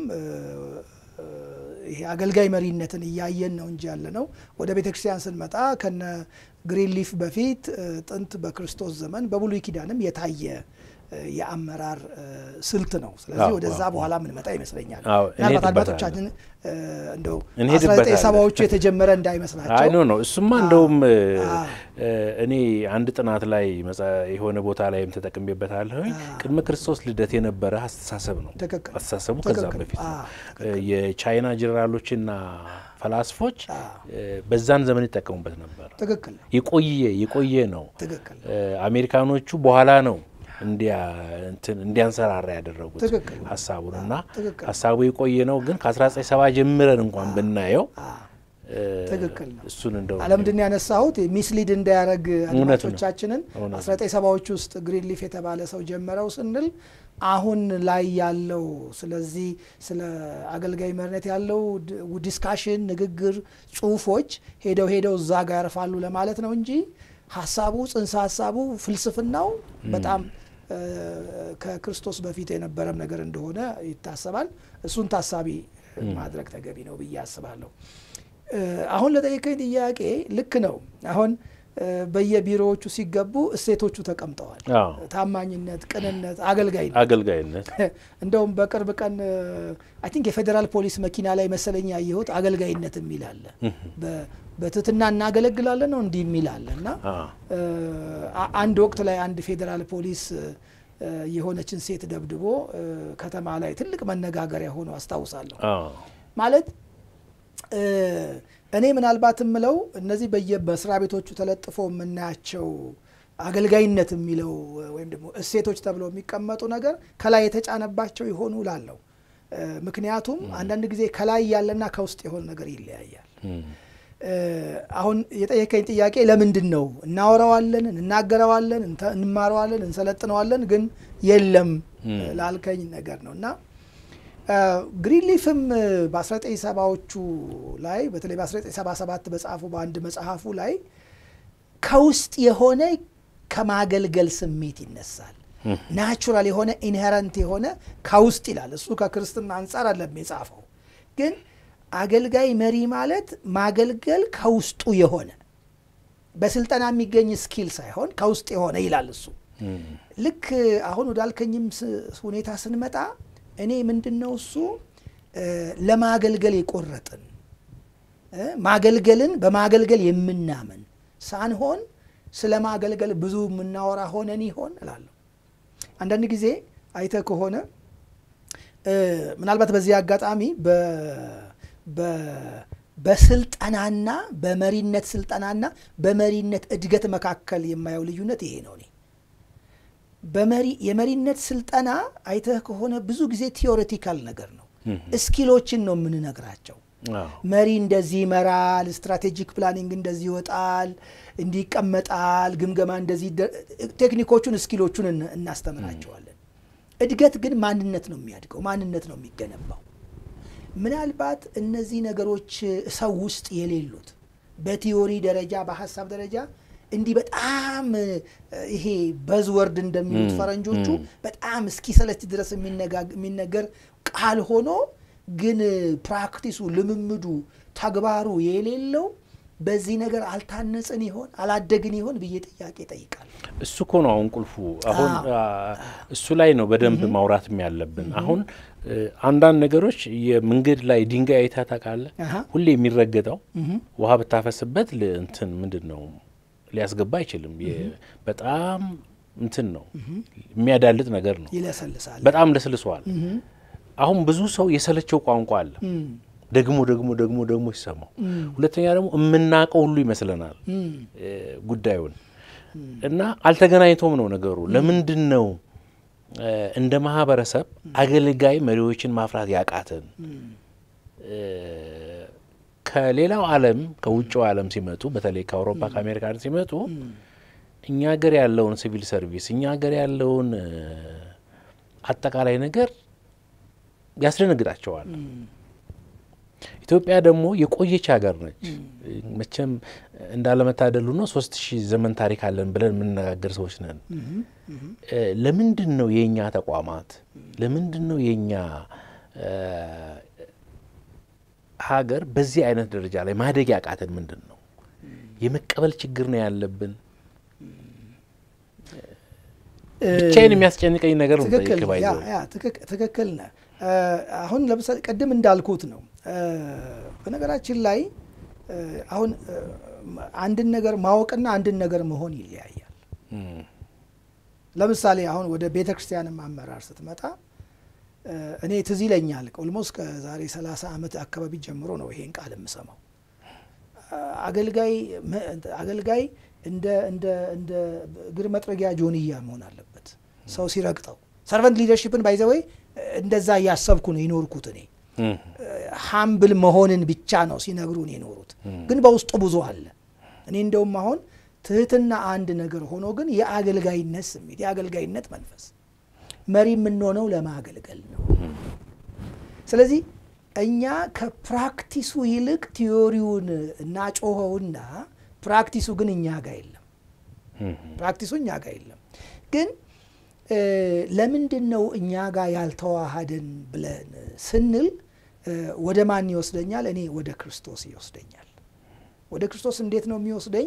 ይሄ አገልጋይ መሪነትን እያየን ነው እንጂ ያለ ነው። ወደ ቤተ ክርስቲያን ስንመጣ ከነ ግሪንሊፍ በፊት ጥንት በክርስቶስ ዘመን በብሉይ ኪዳንም የታየ የአመራር ስልት ነው። ስለዚህ ወደዛ በኋላ ምንመጣ ይመስለኛል። ምናልባት አድማጮቻችን እንደው አስራ ዘጠኝ ሰባዎቹ የተጀመረ እንዳይመስላቸው። አይ ኖ ነው እሱማ እንደውም እኔ አንድ ጥናት ላይ የሆነ ቦታ ላይም ተጠቅሜበታለሁ። ቅድመ ክርስቶስ ልደት የነበረ አስተሳሰብ ነው። አስተሳሰቡ ከዛም በፊት ነው። የቻይና ጄኔራሎችና ፈላስፎች በዛን ዘመን ይጠቀሙበት ነበር። ትክክል ነው። የቆየ የቆየ ነው። ትክክል አሜሪካኖቹ በኋላ ነው እንዲያንሰራራ ያደረጉት ሀሳቡን እና ሀሳቡ የቆየ ነው። ግን ከ1970 ጀምረን እንኳን ብናየው ትክክል ነው። እሱን እንደው አለምንድን ያነሳሁት ሚስሊድ እንዳያደረግ አድማጮቻችንን 1970ዎች ውስጥ ግሪንሊፍ የተባለ ሰው ጀመረው ስንል አሁን ላይ ያለው ስለዚህ ስለ አገልጋይ መሪነት ያለው ዲስካሽን፣ ንግግር፣ ጽሁፎች ሄደው ሄደው እዛ ጋር ያርፋሉ ለማለት ነው እንጂ ሀሳቡ ጽንሰ ሀሳቡ ፍልስፍናው በጣም ከክርስቶስ በፊት የነበረም ነገር እንደሆነ ይታሰባል። እሱን ታሳቢ ማድረግ ተገቢ ነው ብዬ አስባለሁ። አሁን ለጠየቀኝ ጥያቄ ልክ ነው። አሁን በየቢሮዎቹ ሲገቡ እሴቶቹ ተቀምጠዋል። ታማኝነት፣ ቅንነት፣ አገልጋይነት አገልጋይነት እንደውም በቅርብ ቀን አይ ቲንክ የፌዴራል ፖሊስ መኪና ላይ መሰለኝ ያየሁት አገልጋይነት የሚል አለ። በትህትና እናገለግላለን ነው እንዲህ የሚል አለ እና አንድ ወቅት ላይ አንድ ፌዴራል ፖሊስ የሆነችን ሴት ደብድቦ ከተማ ላይ ትልቅ መነጋገሪያ ሆኖ አስታውሳለሁ። ማለት እኔ ምናልባት የምለው እነዚህ በየመስሪያ ቤቶቹ ተለጥፎ የምናያቸው አገልጋይነት የሚለው ወይም ደግሞ እሴቶች ተብለው የሚቀመጡ ነገር ከላይ የተጫነባቸው ይሆኑ ላለው ምክንያቱም አንዳንድ ጊዜ ከላይ ያለና ከውስጥ የሆነ ነገር ይለያያል። አሁን የጠየቀኝ ጥያቄ ለምንድን ነው እናወራዋለን፣ እንናገረዋለን፣ እንማረዋለን፣ እንሰለጥነዋለን ግን የለም ላልከኝ ነገር ነው እና ግሪንሊፍም በ1970ዎቹ ላይ በተለይ በ1977 በጻፉ በአንድ መጽሐፉ ላይ ከውስጥ የሆነ ከማገልገል ስሜት ይነሳል። ናቹራል የሆነ ኢንሄረንት የሆነ ከውስጥ ይላል። እሱ ከክርስትና አንጻር አለም የጻፈው ግን አገልጋይ መሪ ማለት ማገልገል ከውስጡ የሆነ በስልጠና የሚገኝ ስኪል ሳይሆን ከውስጥ የሆነ ይላል እሱ። ልክ አሁን ወዳልከኝም ሁኔታ ስንመጣ እኔ ምንድን ነው እሱ ለማገልገል የቆረጥን ማገልገልን በማገልገል የምናምን ሳንሆን ስለ ማገልገል ብዙ የምናወራ ሆነን ይሆን እላለሁ። አንዳንድ ጊዜ አይተህ ከሆነ ምናልባት በዚህ አጋጣሚ በስልጠናና በመሪነት ስልጠናና በመሪነት እድገት መካከል የማየው ልዩነት ይሄ ነው። እኔ በመሪ የመሪነት ስልጠና አይተህ ከሆነ ብዙ ጊዜ ቲዎሬቲካል ነገር ነው። እስኪሎችን ነው የምንነግራቸው። መሪ እንደዚህ ይመራል፣ ስትራቴጂክ ፕላኒንግ እንደዚህ ይወጣል፣ እንዲህ ይቀመጣል፣ ግምገማ እንደዚህ ቴክኒኮቹን፣ እስኪሎቹን እናስተምራቸዋለን። እድገት ግን ማንነት ነው የሚያድገው፣ ማንነት ነው የሚገነባው። ምናልባት እነዚህ ነገሮች ሰው ውስጥ የሌሉት በቲዮሪ ደረጃ በሀሳብ ደረጃ እንዲህ በጣም ይሄ በዝወርድ እንደሚሉት ፈረንጆቹ በጣም እስኪ ሰለች ድረስ የሚነገር ቃል ሆኖ ግን ፕራክቲሱ፣ ልምምዱ፣ ተግባሩ የሌለው በዚህ ነገር አልታነጽን ይሆን አላደግን ይሆን ብዬ ጥያቄ ጠይቃል። እሱ እኮ ነው አሁን ቁልፉ። አሁን እሱ ላይ ነው በደንብ ማውራትም ያለብን። አሁን አንዳንድ ነገሮች የመንገድ ላይ ድንጋይ አይተህ ታውቃለህ? ሁሌ የሚረገጠው ውሃ ብታፈስበት እንትን ምንድን ነው ሊያስገባ አይችልም። በጣም እንትን ነው የሚያዳልጥ ነገር ነው። ይለሰልሳል። በጣም ለስልሷል። አሁን ብዙ ሰው የሰለቸው ቋንቋ አለ ደግሞ ደግሞ ደግሞ ደግሞ ሲሰማው፣ ሁለተኛ ደግሞ የምናውቀው ሁሉ ይመስለናል ጉዳዩን እና አልተገናኝቶም ነው ነገሩ። ለምንድን ነው እንደ ማህበረሰብ አገልጋይ መሪዎችን ማፍራት ያቃተን? ከሌላው ዓለም ከውጭው ዓለም ሲመጡ በተለይ ከአውሮፓ ከአሜሪካ ሲመጡ እኛ ሀገር ያለውን ሲቪል ሰርቪስ እኛ ሀገር ያለውን አጠቃላይ ነገር ያስደነግጣቸዋል። ኢትዮጵያ ደግሞ የቆየች ሀገር ነች። መቼም እንዳለመታደሉ ነው ሶስት ሺህ ዘመን ታሪክ አለን ብለን የምንነጋገር ሰዎች ነን። ለምንድን ነው የእኛ ተቋማት ለምንድን ነው የእኛ ሀገር በዚህ አይነት ደረጃ ላይ ማደግ ያቃተን? ምንድን ነው የመቀበል ችግር ነው ያለብን? ብቻዬን የሚያስጨንቀኝ ነገር ነው። ትክክል ነህ። አሁን ለምሳሌ ቅድም እንዳልኩት ነው። በነገራችን ላይ አሁን አንድን ነገር ማወቅና አንድን ነገር መሆን ይለያያል። ለምሳሌ አሁን ወደ ቤተ ክርስቲያንም አመራር ስትመጣ እኔ ትዝ ይለኛል ኦልሞስት ከዛሬ 30 ዓመት አካባቢ ጀምሮ ነው ይሄን ቃል የምሰማው። አገልጋይ አገልጋይ እንደ እንደ እንደ እግር መጥረጊያ ጆንያ መሆን አለበት ሰው ሲረግጠው። ሰርቨንት ሊደርሽፕን ባይዘወይ እንደዛ እያሰብኩ ነው የኖርኩት እኔ ሀምብል መሆንን ብቻ ነው ሲነግሩን የኖሩት፣ ግን በውስጡ ብዙ አለ። እኔ እንደውም አሁን ትህትና አንድ ነገር ሆኖ ግን የአገልጋይነት ስሜት የአገልጋይነት መንፈስ መሪ የምንሆነው ለማገልገል ነው። ስለዚህ እኛ ከፕራክቲሱ ይልቅ ቲዮሪውን እናጮኸውና ፕራክቲሱ ግን እኛ ጋር የለም። ፕራክቲሱ እኛ ጋር የለም። ግን ለምንድን ነው እኛ ጋር ያልተዋሃደን ብለን ስንል ወደ ማን ይወስደኛል? እኔ ወደ ክርስቶስ ይወስደኛል። ወደ ክርስቶስ እንዴት ነው የሚወስደኝ?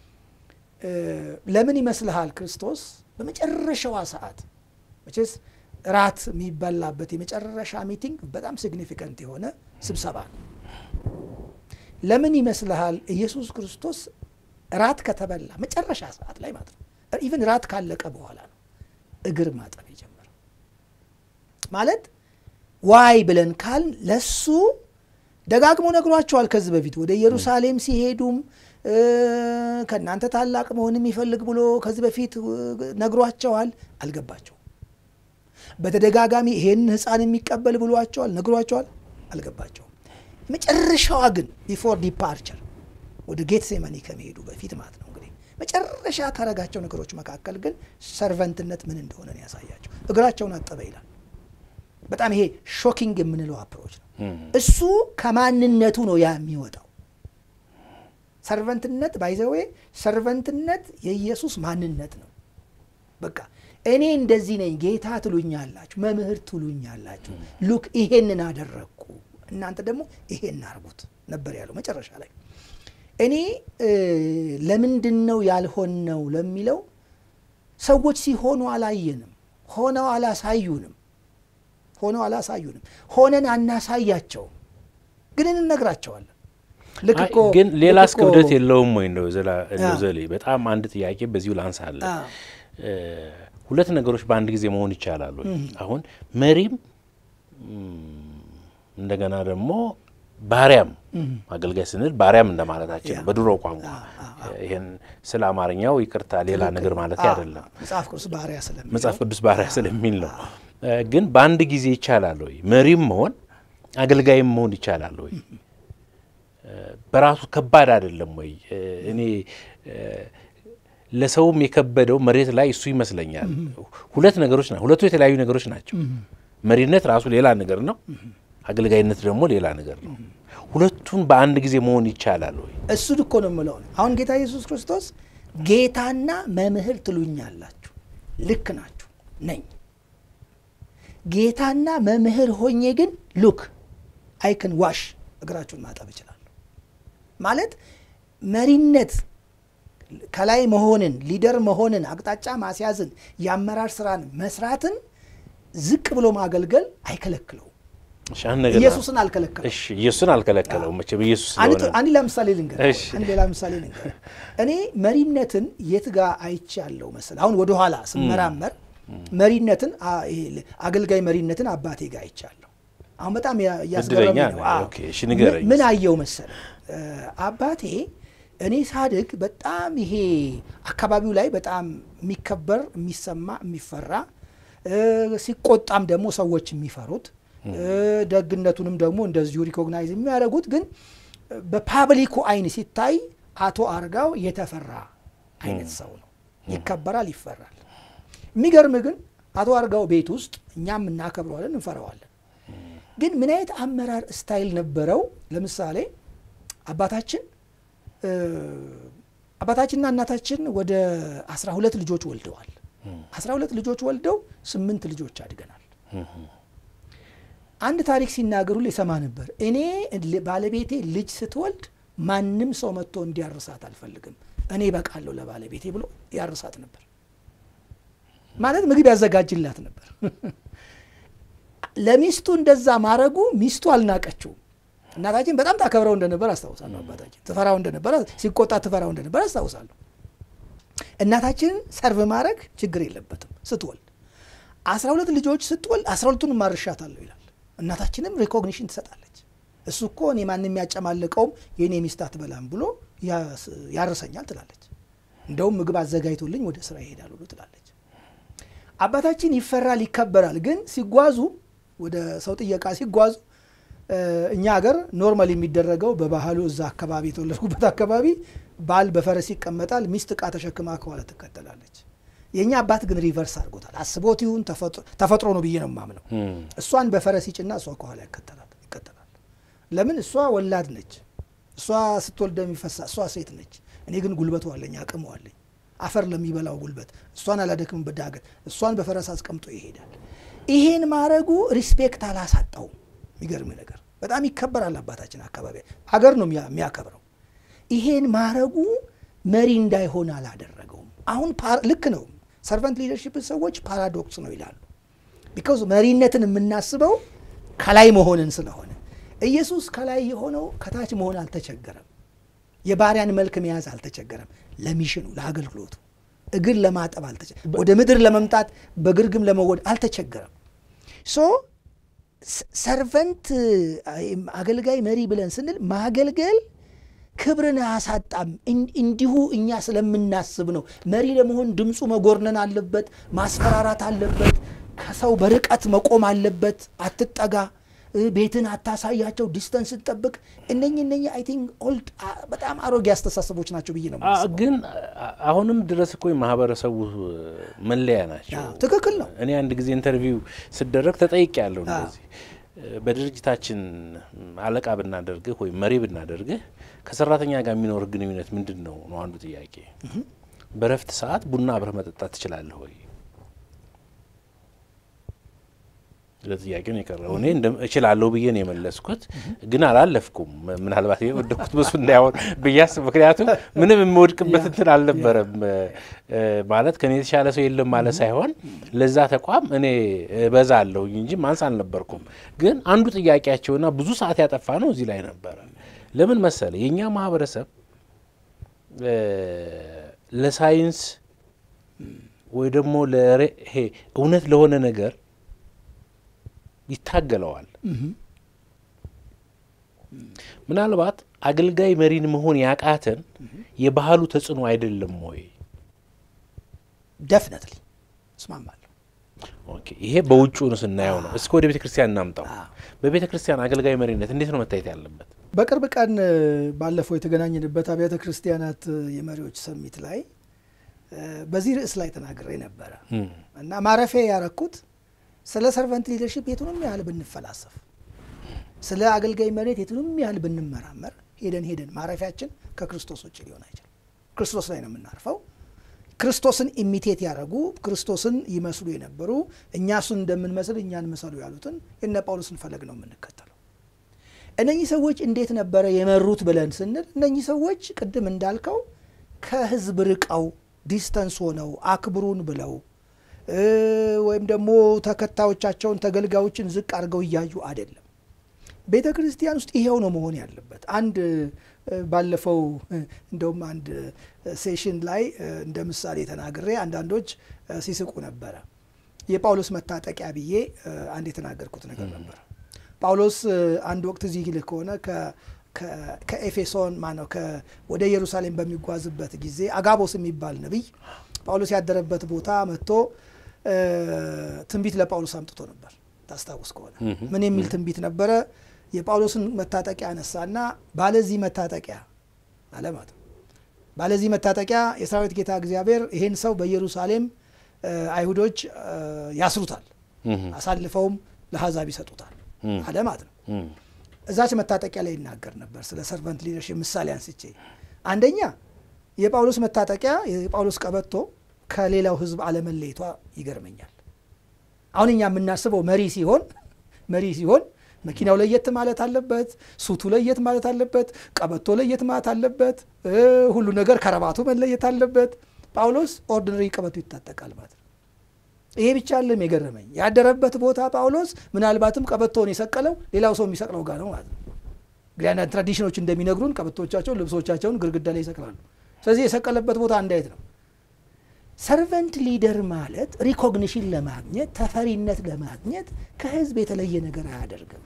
ለምን ይመስልሃል? ክርስቶስ በመጨረሻዋ ሰዓት መቼስ ራት የሚበላበት የመጨረሻ ሚቲንግ በጣም ሲግኒፊካንት የሆነ ስብሰባ ነው። ለምን ይመስልሃል? ኢየሱስ ክርስቶስ ራት ከተበላ መጨረሻ ሰዓት ላይ ማለት ነው፣ ኢቨን ራት ካለቀ በኋላ ነው እግር ማጠብ የጀመረው። ማለት ዋይ ብለን ካል ለሱ ደጋግሞ ነግሯቸዋል። ከዚህ በፊት ወደ ኢየሩሳሌም ሲሄዱም ከእናንተ ታላቅ መሆን የሚፈልግ ብሎ ከዚህ በፊት ነግሯቸዋል። አልገባቸውም። በተደጋጋሚ ይሄን ሕፃን የሚቀበል ብሏቸዋል፣ ነግሯቸዋል። አልገባቸውም። መጨረሻዋ ግን ቢፎር ዲፓርቸር ወደ ጌትሴማኒ ከመሄዱ በፊት ማለት ነው እንግዲህ መጨረሻ ካረጋቸው ነገሮች መካከል ግን ሰርቨንትነት ምን እንደሆነ ነው ያሳያቸው። እግራቸውን አጠበ ይላል። በጣም ይሄ ሾኪንግ የምንለው አፕሮች ነው። እሱ ከማንነቱ ነው ያ የሚወጣው። ሰርቨንትነት ባይዘዌ ሰርቨንትነት የኢየሱስ ማንነት ነው። በቃ እኔ እንደዚህ ነኝ፣ ጌታ ትሉኛላችሁ፣ መምህር ትሉኛላችሁ፣ ሉክ ይሄንን አደረግኩ፣ እናንተ ደግሞ ይሄን አርጉት ነበር ያለው መጨረሻ ላይ። እኔ ለምንድን ነው ያልሆነው ለሚለው ሰዎች ሲሆኑ አላየንም፣ ሆነው አላሳዩንም ሆነው አላሳዩንም። ሆነን አናሳያቸውም፣ ግን እንነግራቸዋለን። ልክ እኮ ግን ሌላስ ክብደት የለውም ወይ? እንደው ዘሌ በጣም አንድ ጥያቄ በዚሁ ላንሳለን። ሁለት ነገሮች በአንድ ጊዜ መሆን ይቻላል ወይ? አሁን መሪም እንደገና ደግሞ ባሪያም አገልጋይ ስንል ባሪያም እንደማለታችን ነው በድሮ ቋንቋ። ይህን ስለ አማርኛው ይቅርታ፣ ሌላ ነገር ማለት አይደለም። መጽሐፍ ቅዱስ ባሪያ ስለሚል መጽሐፍ ቅዱስ ባሪያ ስለሚል ነው። ግን በአንድ ጊዜ ይቻላል ወይ? መሪም መሆን አገልጋይም መሆን ይቻላል ወይ? በራሱ ከባድ አይደለም ወይ? እኔ ለሰውም የከበደው መሬት ላይ እሱ ይመስለኛል። ሁለት ነገሮች ናቸው። ሁለቱ የተለያዩ ነገሮች ናቸው። መሪነት ራሱ ሌላ ነገር ነው፣ አገልጋይነት ደግሞ ሌላ ነገር ነው። ሁለቱን በአንድ ጊዜ መሆን ይቻላል ወይ? እሱን እኮ ነው የምለው። አሁን ጌታ ኢየሱስ ክርስቶስ ጌታና መምህር ትሉኛላችሁ። ልክ ናችሁ፣ ነኝ። ጌታና መምህር ሆኜ ግን ሉክ አይክን ዋሽ እግራችሁን ማጠብ እችላለሁ ማለት መሪነት ከላይ መሆንን ሊደር መሆንን አቅጣጫ ማስያዝን የአመራር ስራን መስራትን ዝቅ ብሎ ማገልገል አይከለክለውም። እሺ፣ አንድ ነገር ኢየሱስን አልከለከለም። እሺ፣ ኢየሱስን አልከለከለውም መቼም ኢየሱስ አንድ ስለሆነ አንድ ሌላ ምሳሌ ልንገር። እሺ። አንድ ሌላ ምሳሌ ልንገር። እኔ መሪነትን የት ጋር አይቼ ያለው መሰል አሁን ወደኋላ ስመራመር መሪነትን አ- ይሄ አገልጋይ መሪነትን አባቴ ጋር አይቻለሁ። አሁን በጣም ያ- እያስገረመኝ እድለኛ ነው። ነህ። አዎ። ኦኬ፣ እሺ፣ ንገረኝ። ምን- ምን አየው መሰል እ፣ አባቴ እኔ ሳድግ በጣም ይሄ አካባቢው ላይ በጣም የሚከበር የሚሰማ የሚፈራ እ፣ ሲቆጣም ደግሞ ሰዎች የሚፈሩት እ፣ ደግነቱንም ደግሞ እንደዚሁ ሪኮግናይዝ የሚያደርጉት ግን በፓብሊኩ አይን ሲታይ አቶ አርጋው የተፈራ አይነት ሰው ነው። ይከበራል፣ ይፈራል። የሚገርም ግን አቶ አርጋው ቤት ውስጥ እኛም እናከብረዋለን፣ እንፈራዋለን። ግን ምን አይነት አመራር ስታይል ነበረው? ለምሳሌ አባታችን እ፣ አባታችንና እናታችን ወደ አስራ ሁለት ልጆች ወልደዋል። አስራ ሁለት ልጆች ወልደው ስምንት ልጆች አድገናል። አንድ ታሪክ ሲናገሩ ሊሰማ ነበር። እኔ ል- ባለቤቴ ልጅ ስትወልድ ማንም ሰው መጥቶ እንዲያርሳት አልፈልግም፣ እኔ በቃለሁ ለባለቤቴ ብሎ ያርሳት ነበር። ማለት ምግብ ያዘጋጅላት ነበር። ለሚስቱ እንደዛ ማድረጉ ሚስቱ አልናቀችውም። እናታችን በጣም ታከብረው እንደነበር አስታውሳለሁ። አባታችን ትፈራው እንደነበር፣ ሲቆጣ ትፈራው እንደነበር አስታውሳለሁ። እናታችንን ሰርቭ ማድረግ ችግር የለበትም ስትወልድ አስራ ሁለት ልጆች ስትወልድ አስራ ሁለቱን ማርሻታለሁ ይላል። እናታችንም ሪኮግኒሽን ትሰጣለች። እሱ እኮ እኔ ማንም ያጨማልቀውም የእኔ ሚስት አትበላም ብሎ ያስ- ያርሰኛል ትላለች። እንደውም ምግብ አዘጋጅቶልኝ ወደ ስራ ይሄዳል ብሎ ትላለች። አባታችን ይፈራል፣ ይከበራል። ግን ሲጓዙ ወደ ሰው ጥየቃ ሲጓዙ እ፣ እኛ ሀገር ኖርማል የሚደረገው በባህሉ እዛ አካባቢ የተወለድኩበት አካባቢ ባል በፈረስ ይቀመጣል፣ ሚስት እቃ ተሸክማ ከኋላ ትከተላለች። የእኛ አባት ግን ሪቨርስ አድርጎታል። አስቦት ይሁን ተፈጥሮ- ተፈጥሮ ነው ብዬ ነው የማምነው። እሷን በፈረስ ይጭና እሷ ከኋላ ይከተላል ይከተላል። ለምን እሷ ወላድ ነች። እሷ ስትወልድ የሚፈሳ እሷ ሴት ነች። እኔ ግን ጉልበቱ አለኝ፣ አቅሙ አለኝ፣ አፈር ለሚበላው ጉልበት እሷን አላደክም በዳገት እሷን በፈረስ አስቀምጦ ይሄዳል። ይሄን ማድረጉ ሪስፔክት አላሳጣውም። የሚገርም ነገር በጣም ይከበራል። አባታችን አካባቢ ሀገር ነው የሚያ- የሚያከብረው። ይሄን ማድረጉ መሪ እንዳይሆን አላደረገውም። አሁን ፓር- ልክ ነው። ሰርቨንት ሊደርሺፕ ሰዎች ፓራዶክስ ነው ይላሉ። ቢካዝ መሪነትን የምናስበው ከላይ መሆንን ስለሆነ ኢየሱስ ከላይ የሆነው ከታች መሆን አልተቸገረም። የባሪያን መልክ መያዝ አልተቸገረም። ለሚሽኑ ለአገልግሎቱ እግር ለማጠብ አልተቸገረም። ወደ ምድር ለመምጣት በግርግም ለመወድ አልተቸገረም። ሶ ሰርቨንት አገልጋይ መሪ ብለን ስንል ማገልገል ክብርን አያሳጣም። እን- እንዲሁ እኛ ስለምናስብ ነው። መሪ ለመሆን ድምፁ መጎርነን አለበት፣ ማስፈራራት አለበት፣ ከሰው በርቀት መቆም አለበት። አትጠጋ፣ እ፣ ቤትን አታሳያቸው፣ ዲስተንስ ጠብቅ። እነኚህ እነኚህ አይ ቲንክ ኦልድ በጣም አሮጌ አስተሳሰቦች ናቸው ብዬ ነው አ- የማስበው። ግን አ- አሁንም ድረስ እኮ የማህበረሰቡ መለያ ናቸው። አዎ፣ ትክክል ነው። እኔ አንድ ጊዜ ኢንተርቪው ስደረግ ተጠይቅ ያለው አዎ። እንደዚህ በድርጅታችን አለቃ ብናደርግህ ወይም መሪ ብናደርግህ ከሰራተኛ ጋር የሚኖር ግንኙነት ምንድን ነው ነው አንዱ ጥያቄ። በረፍት ሰዓት ቡና አብረህ መጠጣት ትችላለህ ወይ? ለጥያቄ ነው የቀረው። እኔ እንደ እችላለሁ ብዬ ነው የመለስኩት፣ ግን አላለፍኩም። ምናልባት የወደኩት በሱ እንዳይሆን ብያስ፣ ምክንያቱም ምንም የምወድቅበት እንትን አልነበረም። እ፣ ማለት ከኔ የተሻለ ሰው የለም ማለት ሳይሆን ለዛ ተቋም እኔ እበዛለሁኝ እንጂ ማንስ አልነበርኩም። ግን አንዱ ጥያቄያቸውና ብዙ ሰዓት ያጠፋ ነው እዚህ ላይ ነበረ። ለምን መሰለ የእኛ ማህበረሰብ እ፣ ለሳይንስ ወይ ደግሞ ለሬ- ይሄ እውነት ለሆነ ነገር ይታገለዋል። ምናልባት አገልጋይ መሪን መሆን ያቃተን የባህሉ ተጽዕኖ አይደለም ወይ? ደፍነትሊ እስማማለሁ። ኦኬ፣ ይሄ በውጭውን ስናየው ነው። እስከ ወደ ቤተ ክርስቲያን እናምጣው። አዎ። በቤተ ክርስቲያን አገልጋይ መሪነት እንዴት ነው መታየት ያለበት? በቅርብ ቀን እ፣ ባለፈው የተገናኘንበት አብያተ ክርስቲያናት እ፣ የመሪዎች ሰሚት ላይ እ፣ በዚህ ርዕስ ላይ ተናግሬ ነበረ እም፣ እና ማረፊያ ያረኩት ስለ ሰርቨንት ሊደርሽፕ የቱንም ያህል ብንፈላሰፍ፣ ስለ አገልጋይ መሬት የቱንም ያህል ብንመራመር ሄደን ሄደን ማረፊያችን ከክርስቶስ ውጭ ሊሆን አይችልም። ክርስቶስ ላይ ነው የምናርፈው። ክርስቶስን ኢሚቴት ያደረጉ ክርስቶስን ይመስሉ የነበሩ እኛ እሱን እንደምንመስል እኛን ምሰሉ ያሉትን የነ ጳውሎስን ፈለግ ነው የምንከተለው። እነኚህ ሰዎች እንዴት ነበረ የመሩት ብለን ስንል እነኚህ ሰዎች ቅድም እንዳልከው ከህዝብ ርቀው ዲስተንስ ሆነው አክብሩን ብለው ወይም ደግሞ ተከታዮቻቸውን ተገልጋዮችን ዝቅ አድርገው እያዩ አይደለም። ቤተ ክርስቲያን ውስጥ ይሄው ነው መሆን ያለበት። አንድ ባለፈው እንደውም አንድ ሴሽን ላይ እንደ ምሳሌ ተናግሬ አንዳንዶች ሲስቁ ነበረ። የጳውሎስ መታጠቂያ ብዬ አንድ የተናገርኩት ነገር ነበር። ጳውሎስ አንድ ወቅት እዚህ ይልህ ከሆነ ከኤፌሶን ማነው ወደ ኢየሩሳሌም በሚጓዝበት ጊዜ አጋቦስ የሚባል ነቢይ ጳውሎስ ያደረበት ቦታ መጥቶ ትንቢት ለጳውሎስ አምጥቶ ነበር። ታስታውስ ከሆነ ምን የሚል ትንቢት ነበረ? የጳውሎስን መታጠቂያ አነሳና ባለዚህ መታጠቂያ አለ ማለት ነው። ባለዚህ መታጠቂያ የሰራዊት ጌታ እግዚአብሔር ይሄን ሰው በኢየሩሳሌም አይሁዶች ያስሩታል፣ አሳልፈውም ለአሕዛብ ይሰጡታል አለ ማለት ነው። እዛች መታጠቂያ ላይ ይናገር ነበር ስለ ሰርቨንት ሊደርሽፕ ምሳሌ አንስቼ፣ አንደኛ የጳውሎስ መታጠቂያ የጳውሎስ ቀበቶ ከሌላው ሕዝብ አለመለየቷ ይገርመኛል። አሁን እኛ የምናስበው መሪ ሲሆን መሪ ሲሆን መኪናው ለየት ማለት አለበት፣ ሱቱ ለየት ማለት አለበት፣ ቀበቶ ለየት ማለት አለበት፣ ሁሉ ነገር ከረባቱ መለየት አለበት። ጳውሎስ ኦርዲነሪ ቀበቶ ይታጠቃል ማለት ነው። ይሄ ብቻ አለም የገረመኝ ያደረበት ቦታ ጳውሎስ ምናልባትም ቀበቶውን የሰቀለው ሌላው ሰው የሚሰቅለው ጋር ነው ማለት ነው። እንግዲህ አንዳንድ ትራዲሽኖች እንደሚነግሩን ቀበቶቻቸውን፣ ልብሶቻቸውን ግድግዳ ላይ ይሰቅላሉ። ስለዚህ የሰቀለበት ቦታ አንድ አይነት ነው። ሰርቨንት ሊደር ማለት ሪኮግኒሽን ለማግኘት ተፈሪነት ለማግኘት ከህዝብ የተለየ ነገር አያደርግም።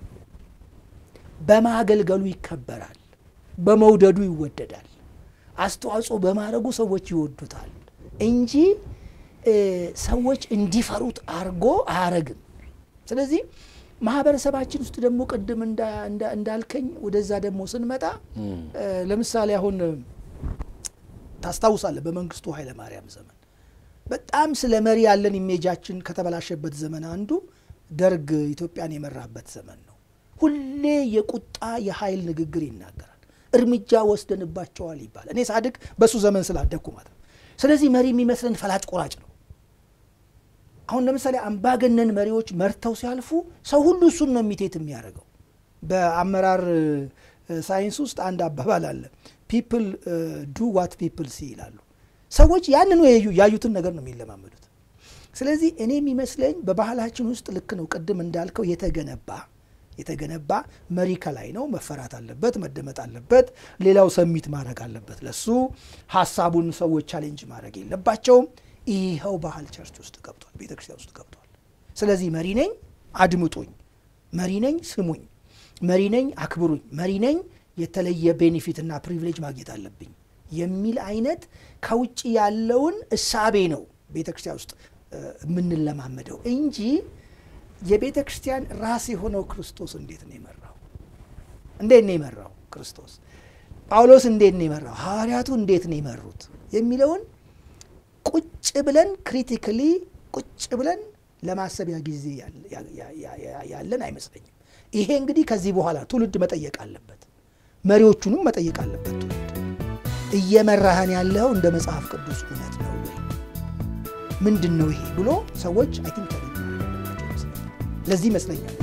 በማገልገሉ ይከበራል፣ በመውደዱ ይወደዳል፣ አስተዋጽኦ በማድረጉ ሰዎች ይወዱታል እንጂ ሰዎች እንዲፈሩት አርጎ አያረግም። ስለዚህ ማህበረሰባችን ውስጥ ደግሞ ቅድም እንዳልከኝ ወደዛ ደግሞ ስንመጣ ለምሳሌ አሁን ታስታውሳለህ በመንግስቱ ኃይለማርያም ዘመን በጣም ስለ መሪ ያለን ኢሜጃችን ከተበላሸበት ዘመን አንዱ ደርግ ኢትዮጵያን የመራበት ዘመን ነው። ሁሌ የቁጣ የኃይል ንግግር ይናገራል። እርምጃ ወስደንባቸዋል ይባላል። እኔ ሳድግ በሱ ዘመን ስላደግኩ ማለት ነው። ስለዚህ መሪ የሚመስለን ፈላጭ ቆራጭ ነው። አሁን ለምሳሌ አምባገነን መሪዎች መርተው ሲያልፉ ሰው ሁሉ እሱን ነው የሚቴት የሚያደርገው። በአመራር ሳይንስ ውስጥ አንድ አባባል አለ። ፒፕል ዱ ዋት ፒፕል ሲ ይላሉ። ሰዎች ያንኑ ያዩትን ነገር ነው የሚለማመዱት። ስለዚህ እኔ የሚመስለኝ በባህላችን ውስጥ ልክ ነው፣ ቅድም እንዳልከው የተገነባ የተገነባ መሪ ከላይ ነው፣ መፈራት አለበት፣ መደመጥ አለበት፣ ሌላው ሰሚት ማድረግ አለበት። ለሱ ሀሳቡን ሰዎች ቻሌንጅ ማድረግ የለባቸውም። ይኸው ባህል ቸርች ውስጥ ገብቷል፣ ቤተ ክርስቲያን ውስጥ ገብቷል። ስለዚህ መሪ ነኝ አድምጡኝ፣ መሪ ነኝ ስሙኝ፣ መሪ ነኝ አክብሩኝ፣ መሪ ነኝ የተለየ ቤኔፊትና ፕሪቪሌጅ ማግኘት አለብኝ የሚል አይነት ከውጭ ያለውን እሳቤ ነው ቤተ ክርስቲያን ውስጥ የምንለማመደው እንጂ የቤተ ክርስቲያን ራስ የሆነው ክርስቶስ እንዴት ነው የመራው? እንዴት ነው የመራው ክርስቶስ? ጳውሎስ እንዴት ነው የመራው? ሐዋርያቱ እንዴት ነው የመሩት? የሚለውን ቁጭ ብለን ክሪቲካሊ ቁጭ ብለን ለማሰቢያ ጊዜ ያለን አይመስለኝም። ይሄ እንግዲህ ከዚህ በኋላ ትውልድ መጠየቅ አለበት፣ መሪዎቹንም መጠየቅ አለበት ትውልድ እየመራህን ያለው እንደ መጽሐፍ ቅዱስ እውነት ነው ወይ? ምንድን ነው ይሄ ብሎ ሰዎች አይ ቲንክ ለዚህ ይመስለኛል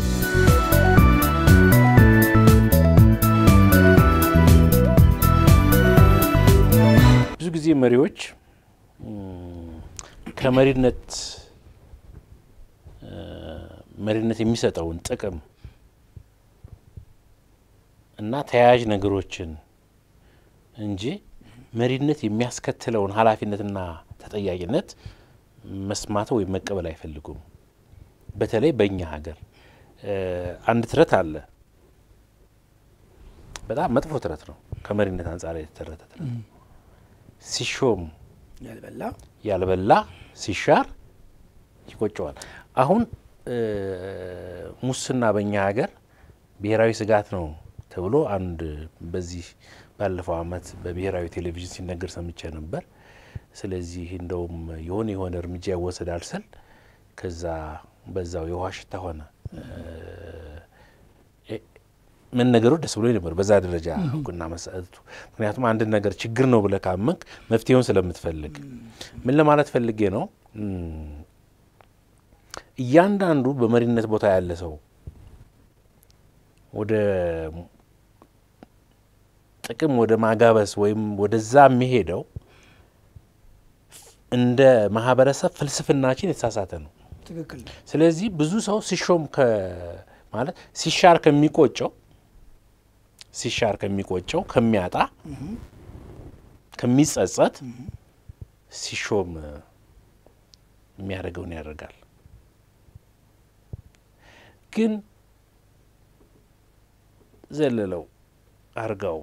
ብዙ ጊዜ መሪዎች ከመሪነት መሪነት የሚሰጠውን ጥቅም እና ተያያዥ ነገሮችን እንጂ መሪነት የሚያስከትለውን ኃላፊነትና ተጠያቂነት መስማት ወይም መቀበል አይፈልጉም። በተለይ በእኛ ሀገር አንድ ትረት አለ። በጣም መጥፎ ትረት ነው። ከመሪነት አንጻር የተተረተ ትረት ነው። ሲሾም ያልበላ ያልበላ ሲሻር ይቆጨዋል። አሁን ሙስና በእኛ ሀገር ብሔራዊ ስጋት ነው ተብሎ አንድ በዚህ ባለፈው ዓመት በብሔራዊ ቴሌቪዥን ሲነገር ሰምቼ ነበር። ስለዚህ እንደውም የሆነ የሆነ እርምጃ ይወሰዳል ስል ከዛ በዛው የውሃ ሽታ ሆነ። መነገሩ ደስ ብሎ ነበር በዛ ደረጃ እውቅና መሰጠቱ። ምክንያቱም አንድን ነገር ችግር ነው ብለህ ካመንክ መፍትሄውን ስለምትፈልግ ምን ለማለት ፈልጌ ነው እያንዳንዱ በመሪነት ቦታ ያለ ሰው ወደ ጥቅም ወደ ማጋበስ ወይም ወደዛ የሚሄደው እንደ ማህበረሰብ ፍልስፍናችን የተሳሳተ ነው። ትክክል ነው። ስለዚህ ብዙ ሰው ሲሾም ማለት ሲሻር ከሚቆጨው ሲሻር ከሚቆጨው ከሚያጣ ከሚጸጸት ሲሾም የሚያደርገውን ያደርጋል። ግን ዘለለው አርጋው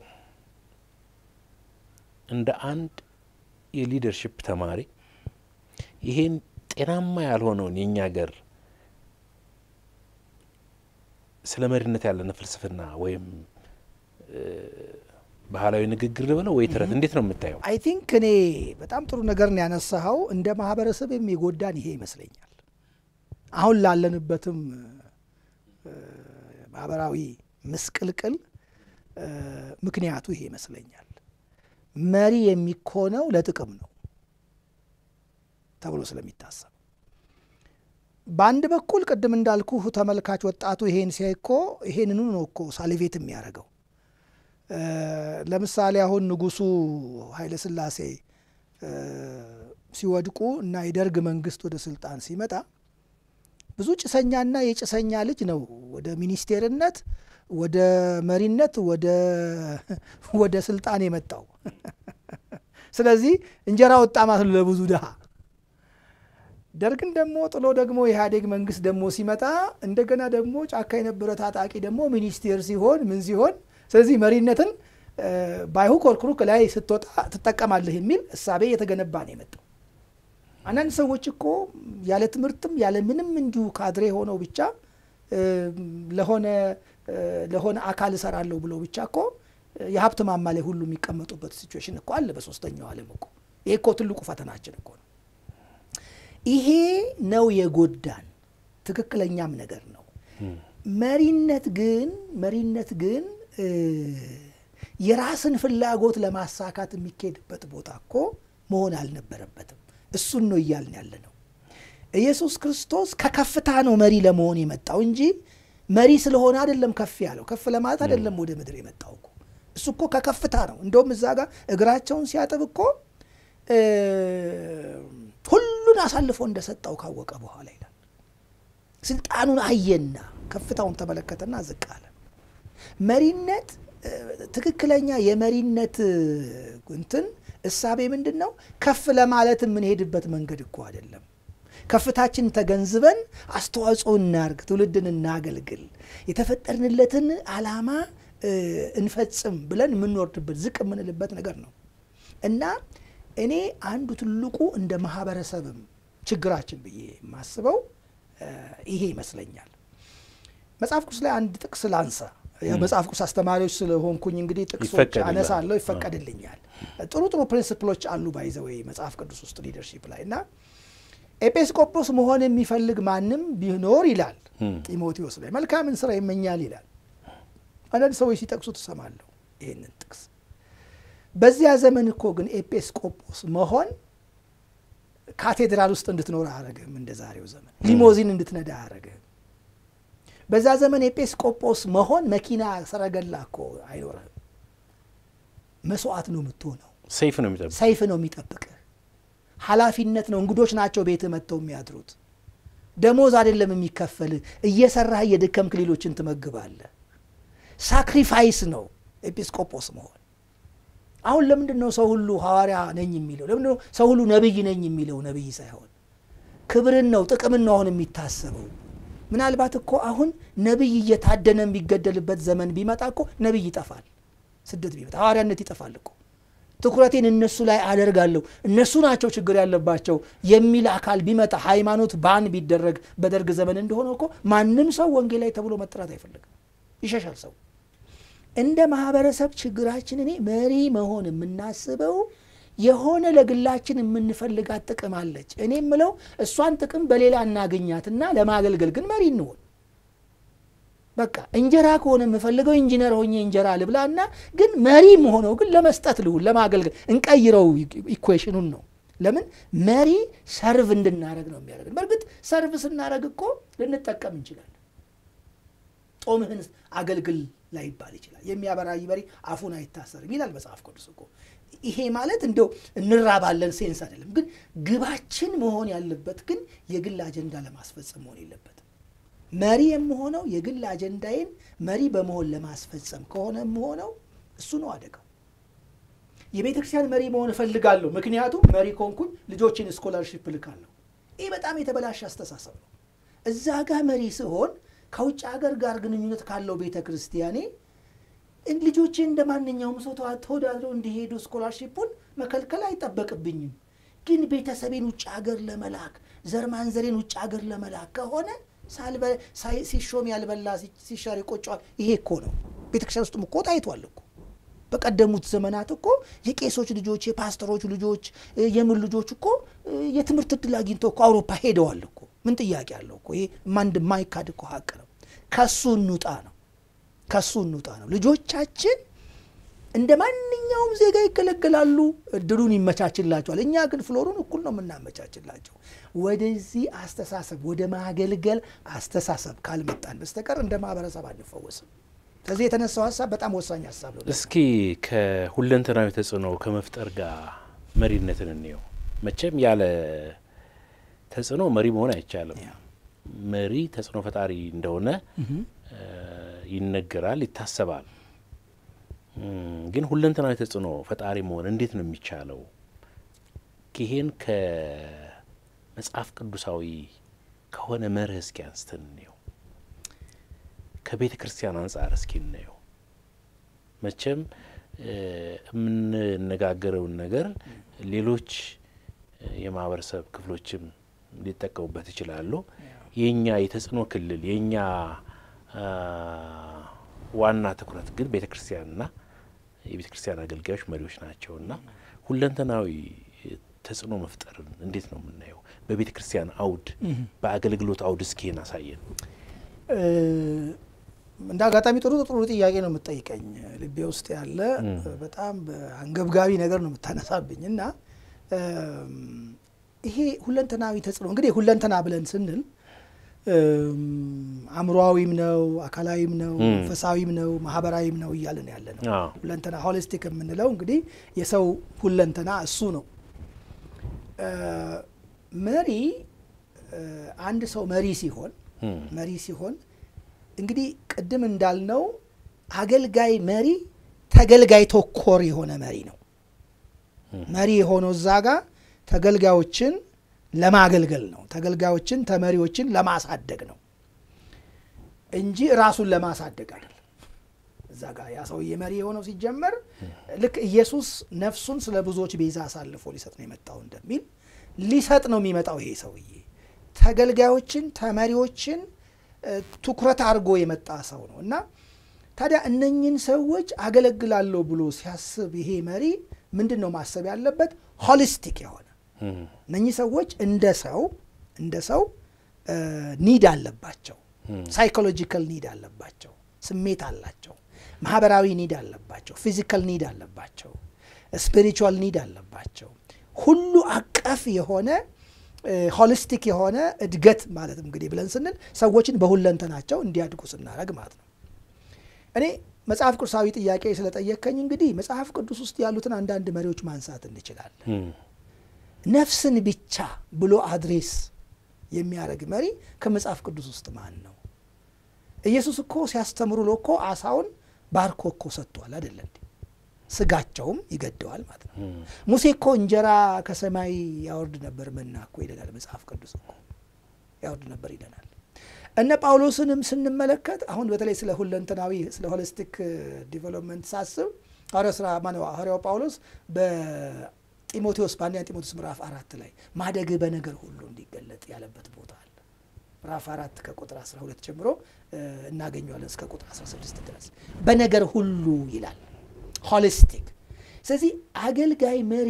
እንደ አንድ የሊደርሽፕ ተማሪ ይሄን ጤናማ ያልሆነውን የእኛ ሀገር ስለ መሪነት ያለን ፍልስፍና ወይም ባህላዊ ንግግር ልበለው ወይ ተረት እንዴት ነው የምታየው? አይ ቲንክ እኔ በጣም ጥሩ ነገር ነው ያነሳኸው። እንደ ማህበረሰብ የሚጎዳን ይሄ ይመስለኛል። አሁን ላለንበትም ማህበራዊ ምስቅልቅል ምክንያቱ ይሄ ይመስለኛል። መሪ የሚኮነው ለጥቅም ነው ተብሎ ስለሚታሰብ በአንድ በኩል ቅድም እንዳልኩ ተመልካች ወጣቱ ይሄን ሲያይ እኮ ይሄንኑ ነው እኮ ሳሊቬት የሚያደርገው። ለምሳሌ አሁን ንጉሱ ኃይለሥላሴ ሲወድቁ እና የደርግ መንግስት ወደ ስልጣን ሲመጣ ብዙ ጭሰኛና የጭሰኛ ልጅ ነው ወደ ሚኒስቴርነት፣ ወደ መሪነት፣ ወደ ስልጣን የመጣው። ስለዚህ እንጀራ ወጣ ማለት ነው ለብዙ ድሃ። ደርግን ደግሞ ጥሎ ደግሞ የኢህአዴግ መንግስት ደግሞ ሲመጣ እንደገና ደግሞ ጫካ የነበረ ታጣቂ ደግሞ ሚኒስቴር ሲሆን ምን ሲሆን ስለዚህ መሪነትን ባይሁ ኮርኩሩክ ላይ ስትወጣ ትጠቀማለህ የሚል እሳቤ የተገነባ ነው የመጣው። አንዳንድ ሰዎች እኮ ያለ ትምህርትም ያለ ምንም እንዲሁ ካድሬ ሆነው ብቻ ለሆነ ለሆነ አካል እሰራለሁ ብለው ብቻ እኮ የሀብት ማማ ላይ ሁሉ የሚቀመጡበት ሲቹዌሽን እኮ አለ በሶስተኛው ዓለም እኮ። ይሄ እኮ ትልቁ ፈተናችን እኮ ነው። ይሄ ነው የጎዳን። ትክክለኛም ነገር ነው። መሪነት ግን መሪነት ግን የራስን ፍላጎት ለማሳካት የሚካሄድበት ቦታ እኮ መሆን አልነበረበትም። እሱን ነው እያልን ያለ ነው። ኢየሱስ ክርስቶስ ከከፍታ ነው መሪ ለመሆን የመጣው እንጂ መሪ ስለሆነ አይደለም ከፍ ያለው። ከፍ ለማለት አይደለም ወደ ምድር የመጣው እኮ እሱ እኮ ከከፍታ ነው። እንደውም እዛ ጋር እግራቸውን ሲያጥብ እኮ ሁሉን አሳልፎ እንደሰጠው ካወቀ በኋላ ይላል። ስልጣኑን አየና ከፍታውን ተመለከተና ዝቅ አለ። መሪነት ትክክለኛ የመሪነት እንትን እሳቤ ምንድን ነው? ከፍ ለማለት የምንሄድበት መንገድ እኮ አይደለም። ከፍታችን ተገንዝበን አስተዋጽኦ እናርግ፣ ትውልድን እናገልግል፣ የተፈጠርንለትን ዓላማ እንፈጽም ብለን የምንወርድበት ዝቅ የምንልበት ነገር ነው እና እኔ አንዱ ትልቁ እንደ ማህበረሰብም ችግራችን ብዬ የማስበው ይሄ ይመስለኛል። መጽሐፍ ቅዱስ ላይ አንድ ጥቅስ ላንሳ። መጽሐፍ ቅዱስ አስተማሪዎች ስለሆንኩኝ እንግዲህ ጥቅሶች አነሳለሁ፣ ይፈቀድልኛል። ጥሩ ጥሩ ፕሪንስፕሎች አሉ ባይዘወይ መጽሐፍ ቅዱስ ውስጥ ሊደርሺፕ ላይ እና ኤጲስቆጶስ መሆን የሚፈልግ ማንም ቢኖር ይላል ጢሞቴዎስ ላይ መልካምን ስራ ይመኛል ይላል። አንዳንድ ሰዎች ሲጠቅሱ ትሰማለሁ ይህንን ጥቅስ። በዚያ ዘመን እኮ ግን ኤጲስቆጶስ መሆን ካቴድራል ውስጥ እንድትኖር አያረግህም። እንደ ዛሬው ዘመን ሊሞዚን እንድትነዳ አያረግህም። በዛ ዘመን ኤጲስቆጶስ መሆን መኪና ሰረገላ እኮ አይኖርህም። መስዋዕት ነው የምትሆነው። ሰይፍ ነው የሚጠብቅ ሰይፍ ነው የሚጠብቅህ። ኃላፊነት ነው። እንግዶች ናቸው ቤት መጥተው የሚያድሩት። ደሞዝ አይደለም የሚከፈልህ። እየሰራህ እየደከምክ ሌሎችን ትመግባለህ። ሳክሪፋይስ ነው ኤጲስቆጶስ መሆን። አሁን ለምንድን ነው ሰው ሁሉ ሐዋርያ ነኝ የሚለው? ለምንድን ነው ሰው ሁሉ ነቢይ ነኝ የሚለው? ነቢይ ሳይሆን ክብርን ነው ጥቅምን ነው አሁን የሚታሰበው። ምናልባት እኮ አሁን ነቢይ እየታደነ የሚገደልበት ዘመን ቢመጣ እኮ ነቢይ ይጠፋል። ስደት ቢመጣ ሐዋርያነት ይጠፋል እኮ። ትኩረቴን እነሱ ላይ አደርጋለሁ እነሱ ናቸው ችግር ያለባቸው የሚል አካል ቢመጣ ሃይማኖት ባን ቢደረግ በደርግ ዘመን እንደሆነ እኮ ማንም ሰው ወንጌላዊ ተብሎ መጠራት አይፈልግም፣ ይሸሻል ሰው። እንደ ማህበረሰብ ችግራችን እኔ መሪ መሆን የምናስበው የሆነ ለግላችን የምንፈልጋት ጥቅም አለች። እኔ የምለው እሷን ጥቅም በሌላ እናገኛትና ለማገልገል ግን መሪ እንሆን። በቃ እንጀራ ከሆነ የምፈልገው ኢንጂነር ሆኜ እንጀራ ልብላና ግን መሪ መሆነው ግን ለመስጠት ልሁን ለማገልገል እንቀይረው ኢኩዌሽኑን ነው። ለምን መሪ ሰርቭ እንድናደረግ ነው የሚያደርግ። በእርግጥ ሰርቭ ስናደረግ እኮ ልንጠቀም እንችላለን። ጦምህን አገልግል ላይባል ይችላል። የሚያበራይ በሬ አፉን አይታሰርም ይላል መጽሐፍ ቅዱስ እኮ። ይሄ ማለት እንደው እንራባለን ሴንስ አይደለም። ግን ግባችን መሆን ያለበት ግን የግል አጀንዳ ለማስፈጸም መሆን የለበትም። መሪ የምሆነው የግል አጀንዳዬን መሪ በመሆን ለማስፈጸም ከሆነ የምሆነው እሱ ነው አደጋው። የቤተ ክርስቲያን መሪ መሆን እፈልጋለሁ፣ ምክንያቱም መሪ ኮንኩኝ ልጆችን ስኮላርሺፕ ልካለሁ። ይህ በጣም የተበላሸ አስተሳሰብ ነው። እዛ ጋር መሪ ስሆን ከውጭ ሀገር ጋር ግንኙነት ካለው ቤተ ክርስቲያኔ ልጆቼ እንደ ማንኛውም ሰው ተወዳድረው እንዲሄዱ ስኮላርሺፑን መከልከል አይጠበቅብኝም። ግን ቤተሰቤን ውጭ ሀገር ለመላክ ዘር ማንዘሬን ውጭ ሀገር ለመላክ ከሆነ ሲሾም ያልበላ ሲሻር ይቆጨዋል። ይሄ እኮ ነው ቤተክርስቲያን ውስጥም እኮ ታይቷል እኮ በቀደሙት ዘመናት እኮ የቄሶች ልጆች፣ የፓስተሮች ልጆች፣ የምን ልጆች እኮ የትምህርት እድል አግኝተው እኮ አውሮፓ ሄደዋል እኮ። ምን ጥያቄ አለው እኮ? ይሄ ማንድ ማይካድ እኮ ሀቅ ነው። ከሱ እንውጣ ነው ከሱ እንውጣ ነው። ልጆቻችን እንደ ማንኛውም ዜጋ ይገለገላሉ፣ እድሉን ይመቻችላቸዋል። እኛ ግን ፍሎሩን እኩል ነው የምናመቻችላቸው። ወደዚህ አስተሳሰብ ወደ ማገልገል አስተሳሰብ ካልመጣን በስተቀር እንደ ማህበረሰብ አንፈወስም። ከዚህ የተነሳው ሀሳብ በጣም ወሳኝ ሀሳብ ነው። እስኪ ከሁለንተናዊ ተጽዕኖ ከመፍጠር ጋር መሪነትን እንየው። መቼም ያለ ተጽዕኖ መሪ መሆን አይቻልም። መሪ ተጽዕኖ ፈጣሪ እንደሆነ ይነገራል፣ ይታሰባል። ግን ሁለንተናዊ ተጽዕኖ ፈጣሪ መሆን እንዴት ነው የሚቻለው? ይሄን ከመጽሐፍ ቅዱሳዊ ከሆነ መርህ እስኪ አንስተን እንየው። ከቤተ ክርስቲያን አንጻር እስኪ እናየው። መቼም የምንነጋገረውን ነገር ሌሎች የማህበረሰብ ክፍሎችም ሊጠቀሙበት ይችላሉ። የእኛ የተጽዕኖ ክልል የእኛ ዋና ትኩረት ግን ቤተ ክርስቲያንና የቤተ ክርስቲያን አገልጋዮች መሪዎች ናቸውና ሁለንተናዊ ተጽዕኖ መፍጠርን እንዴት ነው የምናየው? በቤተ ክርስቲያን አውድ በአገልግሎት አውድ እስኪን አሳየን። እንደ አጋጣሚ ጥሩ ጥሩ ጥያቄ ነው የምትጠይቀኝ። ልቤ ውስጥ ያለ በጣም አንገብጋቢ ነገር ነው የምታነሳብኝ እና ይሄ ሁለንተናዊ ተጽዕኖ እንግዲህ ሁለንተና ብለን ስንል አእምሮዊም ነው፣ አካላዊም ነው፣ መንፈሳዊም ነው፣ ማህበራዊም ነው እያለን ያለ ነው። ሁለንተና ሆሊስቲክ የምንለው እንግዲህ የሰው ሁለንተና እሱ ነው። መሪ አንድ ሰው መሪ ሲሆን መሪ ሲሆን እንግዲህ ቅድም እንዳልነው አገልጋይ መሪ ተገልጋይ ተኮር የሆነ መሪ ነው። መሪ የሆነው እዛ ጋር ተገልጋዮችን ለማገልገል ነው። ተገልጋዮችን ተመሪዎችን ለማሳደግ ነው እንጂ ራሱን ለማሳደግ አይደለም። እዛ ጋር ያ ሰውዬ መሪ የሆነው ሲጀመር ልክ ኢየሱስ ነፍሱን ስለ ብዙዎች ቤዛ አሳልፎ ሊሰጥ ነው የመጣው እንደሚል ሊሰጥ ነው የሚመጣው ይሄ ሰውዬ ተገልጋዮችን ተመሪዎችን ትኩረት አድርጎ የመጣ ሰው ነው እና ታዲያ እነኝን ሰዎች አገለግላለሁ ብሎ ሲያስብ ይሄ መሪ ምንድን ነው ማሰብ ያለበት? ሆሊስቲክ የሆነ እነኚህ ሰዎች እንደ ሰው እንደ ሰው ኒድ አለባቸው። ሳይኮሎጂካል ኒድ አለባቸው። ስሜት አላቸው። ማህበራዊ ኒድ አለባቸው። ፊዚካል ኒድ አለባቸው። ስፒሪቹዋል ኒድ አለባቸው። ሁሉ አቀፍ የሆነ ሆሊስቲክ የሆነ እድገት ማለት እንግዲህ ብለን ስንል ሰዎችን በሁለንተናቸው እንዲያድጉ ስናደርግ ማለት ነው። እኔ መጽሐፍ ቅዱሳዊ ጥያቄ ስለጠየከኝ እንግዲህ መጽሐፍ ቅዱስ ውስጥ ያሉትን አንዳንድ መሪዎች ማንሳት እንችላለን። ነፍስን ብቻ ብሎ አድሬስ የሚያደርግ መሪ ከመጽሐፍ ቅዱስ ውስጥ ማን ነው? ኢየሱስ እኮ ሲያስተምሩ ሎ እኮ አሳውን ባርኮ እኮ ሰጥቷል አይደለ እንዴ? ስጋቸውም ይገደዋል ማለት ነው። ሙሴ እኮ እንጀራ ከሰማይ ያወርድ ነበር መና እኮ ይለናል መጽሐፍ ቅዱስ እኮ ያወርድ ነበር ይለናል። እነ ጳውሎስንም ስንመለከት አሁን በተለይ ስለ ሁለንተናዊ ስለ ሆሊስቲክ ዲቨሎፕመንት ሳስብ ሐዋርያው ስራ ማነው ሐዋርያው ጳውሎስ በጢሞቴዎስ በአንደኛ ጢሞቴዎስ ምዕራፍ አራት ላይ ማደግህ በነገር ሁሉ እንዲገለጥ ያለበት ቦታ አለ። ምዕራፍ አራት ከቁጥር 12 ጀምሮ እናገኘዋለን እስከ ቁጥር 16 ድረስ በነገር ሁሉ ይላል። ሆሊስቲክ። ስለዚህ አገልጋይ መሪ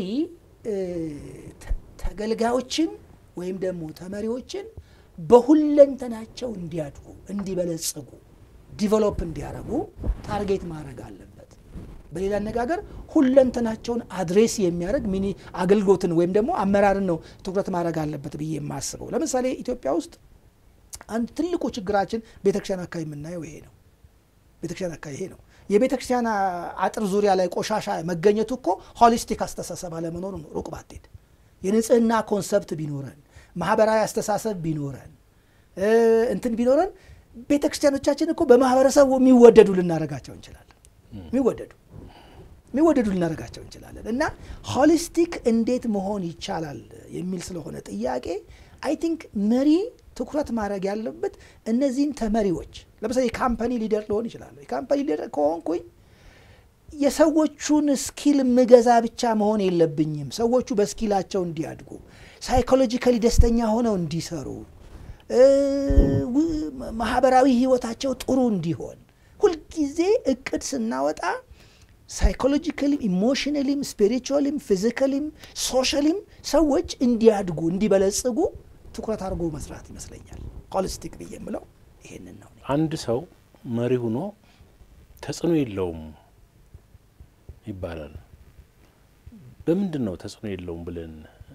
ተገልጋዮችን ወይም ደግሞ ተመሪዎችን በሁለንተናቸው እንዲያድጉ እንዲበለጽጉ ዲቨሎፕ እንዲያደርጉ ታርጌት ማድረግ አለበት። በሌላ አነጋገር ሁለንተናቸውን አድሬስ የሚያደርግ ሚኒ አገልግሎትን ወይም ደግሞ አመራርን ነው ትኩረት ማድረግ አለበት ብዬ የማስበው። ለምሳሌ ኢትዮጵያ ውስጥ አንድ ትልቁ ችግራችን ቤተክርስቲያን አካባቢ የምናየው ይሄ ነው። ቤተክርስቲያን አካባቢ ይሄ ነው። የቤተክርስቲያን አጥር ዙሪያ ላይ ቆሻሻ መገኘቱ እኮ ሆሊስቲክ አስተሳሰብ አለመኖሩ ነው። ሩቅ ባትሄድ የንጽህና ኮንሰፕት ቢኖረን፣ ማህበራዊ አስተሳሰብ ቢኖረን፣ እንትን ቢኖረን ቤተክርስቲያኖቻችን እኮ በማህበረሰቡ የሚወደዱ ልናደርጋቸው እንችላለን። የሚወደዱ የሚወደዱ ልናደርጋቸው እንችላለን። እና ሆሊስቲክ እንዴት መሆን ይቻላል የሚል ስለሆነ ጥያቄ አይ ቲንክ መሪ ትኩረት ማድረግ ያለበት እነዚህን ተመሪዎች ለምሳሌ የካምፓኒ ሊደር ሊሆን ይችላል። የካምፓኒ ሊደር ከሆንኩኝ የሰዎቹን ስኪል ምገዛ ብቻ መሆን የለብኝም። ሰዎቹ በስኪላቸው እንዲያድጉ፣ ሳይኮሎጂካሊ ደስተኛ ሆነው እንዲሰሩ፣ ማህበራዊ ህይወታቸው ጥሩ እንዲሆን ሁልጊዜ እቅድ ስናወጣ ሳይኮሎጂካሊም፣ ኢሞሽናሊም፣ ስፒሪቹዋሊም፣ ፊዚካሊም፣ ሶሻሊም ሰዎች እንዲያድጉ እንዲበለጽጉ ትኩረት አድርጎ መስራት ይመስለኛል። ሆሊስቲክ ብዬ የምለው ይሄንን ነው። አንድ ሰው መሪ ሆኖ ተጽዕኖ የለውም ይባላል። በምንድን ነው ተጽዕኖ የለውም ብለን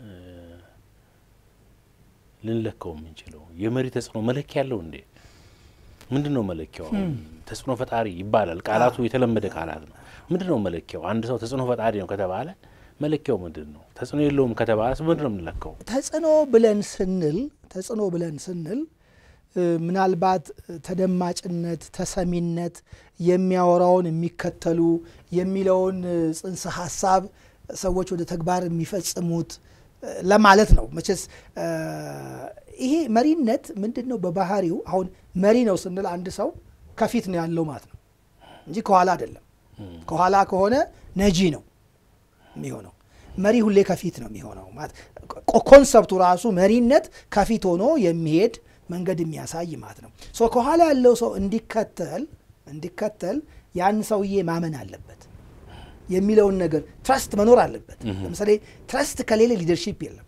ልንለካው የምንችለው? የመሪ ተጽዕኖ መለኪያ ያለው እንዴ? ምንድን ነው መለኪያው? ተጽዕኖ ፈጣሪ ይባላል። ቃላቱ የተለመደ ቃላት ነው። ምንድን ነው መለኪያው? አንድ ሰው ተጽዕኖ ፈጣሪ ነው ከተባለ መለኪያው ምንድን ነው? ተጽዕኖ የለውም ከተባለ ምንድን ነው የምንለካው? ተጽዕኖ ብለን ስንል ተጽዕኖ ብለን ስንል ምናልባት ተደማጭነት፣ ተሰሚነት፣ የሚያወራውን የሚከተሉ የሚለውን ጽንሰ ሀሳብ ሰዎች ወደ ተግባር የሚፈጽሙት ለማለት ነው። መቼስ ይሄ መሪነት ምንድን ነው በባህሪው አሁን መሪ ነው ስንል አንድ ሰው ከፊት ነው ያለው ማለት ነው እንጂ ከኋላ አይደለም። ከኋላ ከሆነ ነጂ ነው የሚሆነው። መሪ ሁሌ ከፊት ነው የሚሆነው ማለት ኮንሰፕቱ ራሱ መሪነት ከፊት ሆኖ የሚሄድ መንገድ የሚያሳይ ማለት ነው። ሶ ከኋላ ያለው ሰው እንዲከተል እንዲከተል ያን ሰውዬ ማመን አለበት የሚለውን ነገር ትረስት መኖር አለበት። ለምሳሌ ትረስት ከሌለ ሊደርሺፕ የለም።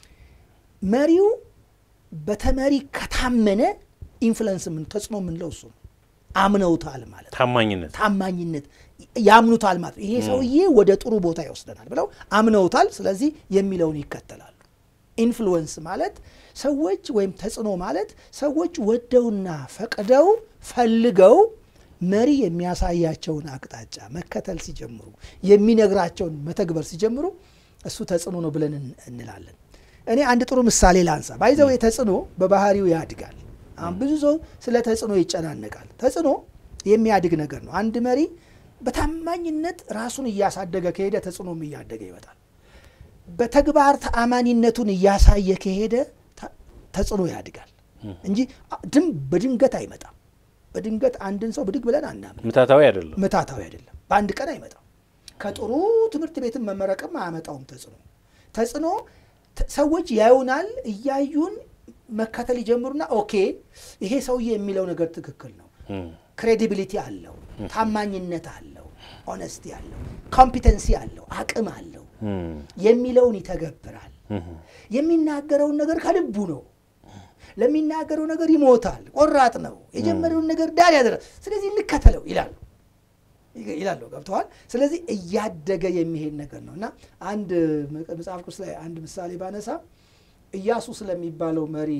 መሪው በተመሪ ከታመነ ኢንፍሉንስ ምን ተጽዕኖ የምንለው እሱ ነው። አምነውታል ማለት ታማኝነት ታማኝነት ያምኑታል ማለት ይሄ ሰውዬ ወደ ጥሩ ቦታ ይወስደናል ብለው አምነውታል። ስለዚህ የሚለውን ይከተላሉ። ኢንፍሉወንስ ማለት ሰዎች ወይም ተጽዕኖ ማለት ሰዎች ወደውና ፈቅደው ፈልገው መሪ የሚያሳያቸውን አቅጣጫ መከተል ሲጀምሩ የሚነግራቸውን መተግበር ሲጀምሩ እሱ ተጽዕኖ ነው ብለን እንላለን። እኔ አንድ ጥሩ ምሳሌ ላንሳ። ባይዘው ተጽዕኖ በባህሪው ያድጋል። አሁን ብዙ ሰው ስለ ተጽዕኖ ይጨናነቃል። ተጽዕኖ የሚያድግ ነገር ነው። አንድ መሪ በታማኝነት ራሱን እያሳደገ ከሄደ ተጽዕኖም እያደገ ይመጣል። በተግባር ተአማኒነቱን እያሳየ ከሄደ ተጽዕኖ ያድጋል እንጂ ድም በድንገት አይመጣም። በድንገት አንድን ሰው ብድግ ብለን አናምን። ምታታዊ አይደለም፣ ምታታዊ አይደለም። በአንድ ቀን አይመጣም። ከጥሩ ትምህርት ቤትን መመረቅም አያመጣውም። ተጽዕኖ ተጽዕኖ ሰዎች ያዩናል። እያዩን መከተል ይጀምሩና ኦኬ ይሄ ሰውዬ የሚለው ነገር ትክክል ነው፣ ክሬዲቢሊቲ አለው፣ ታማኝነት አለው፣ ኦነስቲ አለው፣ ኮምፒተንሲ አለው፣ አቅም አለው የሚለውን ይተገብራል። የሚናገረውን ነገር ከልቡ ነው። ለሚናገረው ነገር ይሞታል። ቆራጥ ነው። የጀመረውን ነገር ዳር ያደረ ስለዚህ እንከተለው ይላሉ ይላሉ። ገብተዋል። ስለዚህ እያደገ የሚሄድ ነገር ነው እና አንድ መጽሐፍ ቅዱስ ላይ አንድ ምሳሌ ባነሳ ኢያሱ ስለሚባለው መሪ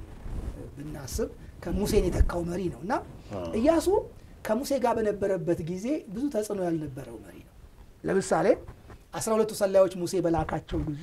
ብናስብ ከሙሴን የተካው መሪ ነው እና ኢያሱ ከሙሴ ጋር በነበረበት ጊዜ ብዙ ተጽዕኖ ያልነበረው መሪ ነው። ለምሳሌ አስራ ሁለቱ ሰላዮች ሙሴ በላካቸው ጊዜ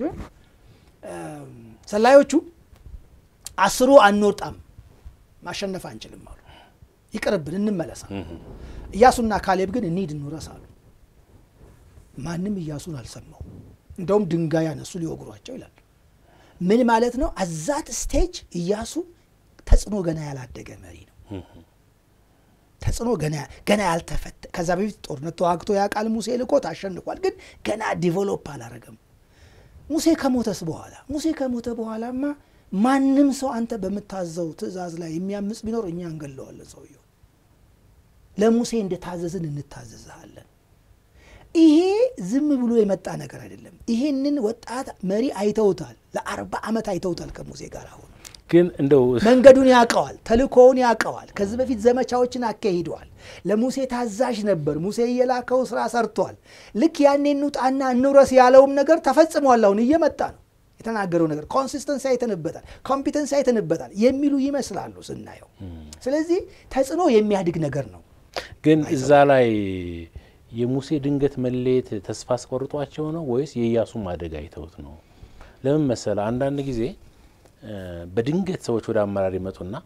ሰላዮቹ አስሩ አንወጣም፣ ማሸነፍ አንችልም አሉ። ይቅርብን፣ እንመለሳል። ኢያሱና ካሌብ ግን እንሂድ እንውረስ አሉ። ማንም ኢያሱን አልሰማው። እንደውም ድንጋይ ያነሱ ሊወግሯቸው ይላል። ምን ማለት ነው? አዛት ስቴጅ ኢያሱ ተጽዕኖ ገና ያላደገ መሪ ነው። ተጽዕኖ ገና ያልተፈተ ከዛ በፊት ጦርነት ተዋግቶ ያውቃል። ሙሴ ልኮት አሸንፏል። ግን ገና ዲቨሎፕ አላረገም። ሙሴ ከሞተስ በኋላ ሙሴ ከሞተ በኋላማ ማንም ሰው አንተ በምታዘው ትእዛዝ ላይ የሚያምፅ ቢኖር እኛ እንገለዋለን። ሰውየው ለሙሴ እንደታዘዝን እንታዘዝሃለን። ይሄ ዝም ብሎ የመጣ ነገር አይደለም። ይሄንን ወጣት መሪ አይተውታል። ለአርባ ዓመት አይተውታል ከሙሴ ጋር አሁን ግን እንደው መንገዱን ያውቀዋል፣ ተልእኮውን ያውቀዋል። ከዚህ በፊት ዘመቻዎችን አካሂደዋል። ለሙሴ ታዛዥ ነበር። ሙሴ እየላከው ስራ ሰርቷል። ልክ ያኔ እንውጣና እንውረስ ያለውም ነገር ተፈጽሟል። አሁን እየመጣ ነው። የተናገረው ነገር ኮንሲስተንሲ አይተንበታል፣ ኮምፒተንሲ አይተንበታል የሚሉ ይመስላሉ ስናየው። ስለዚህ ተጽዕኖ የሚያድግ ነገር ነው። ግን እዛ ላይ የሙሴ ድንገት መለየት ተስፋ አስቆርጧቸው ነው ወይስ የኢያሱ ማደግ አይተውት ነው? ለምን መሰለ አንዳንድ ጊዜ በድንገት ሰዎች ወደ አመራር ይመጡና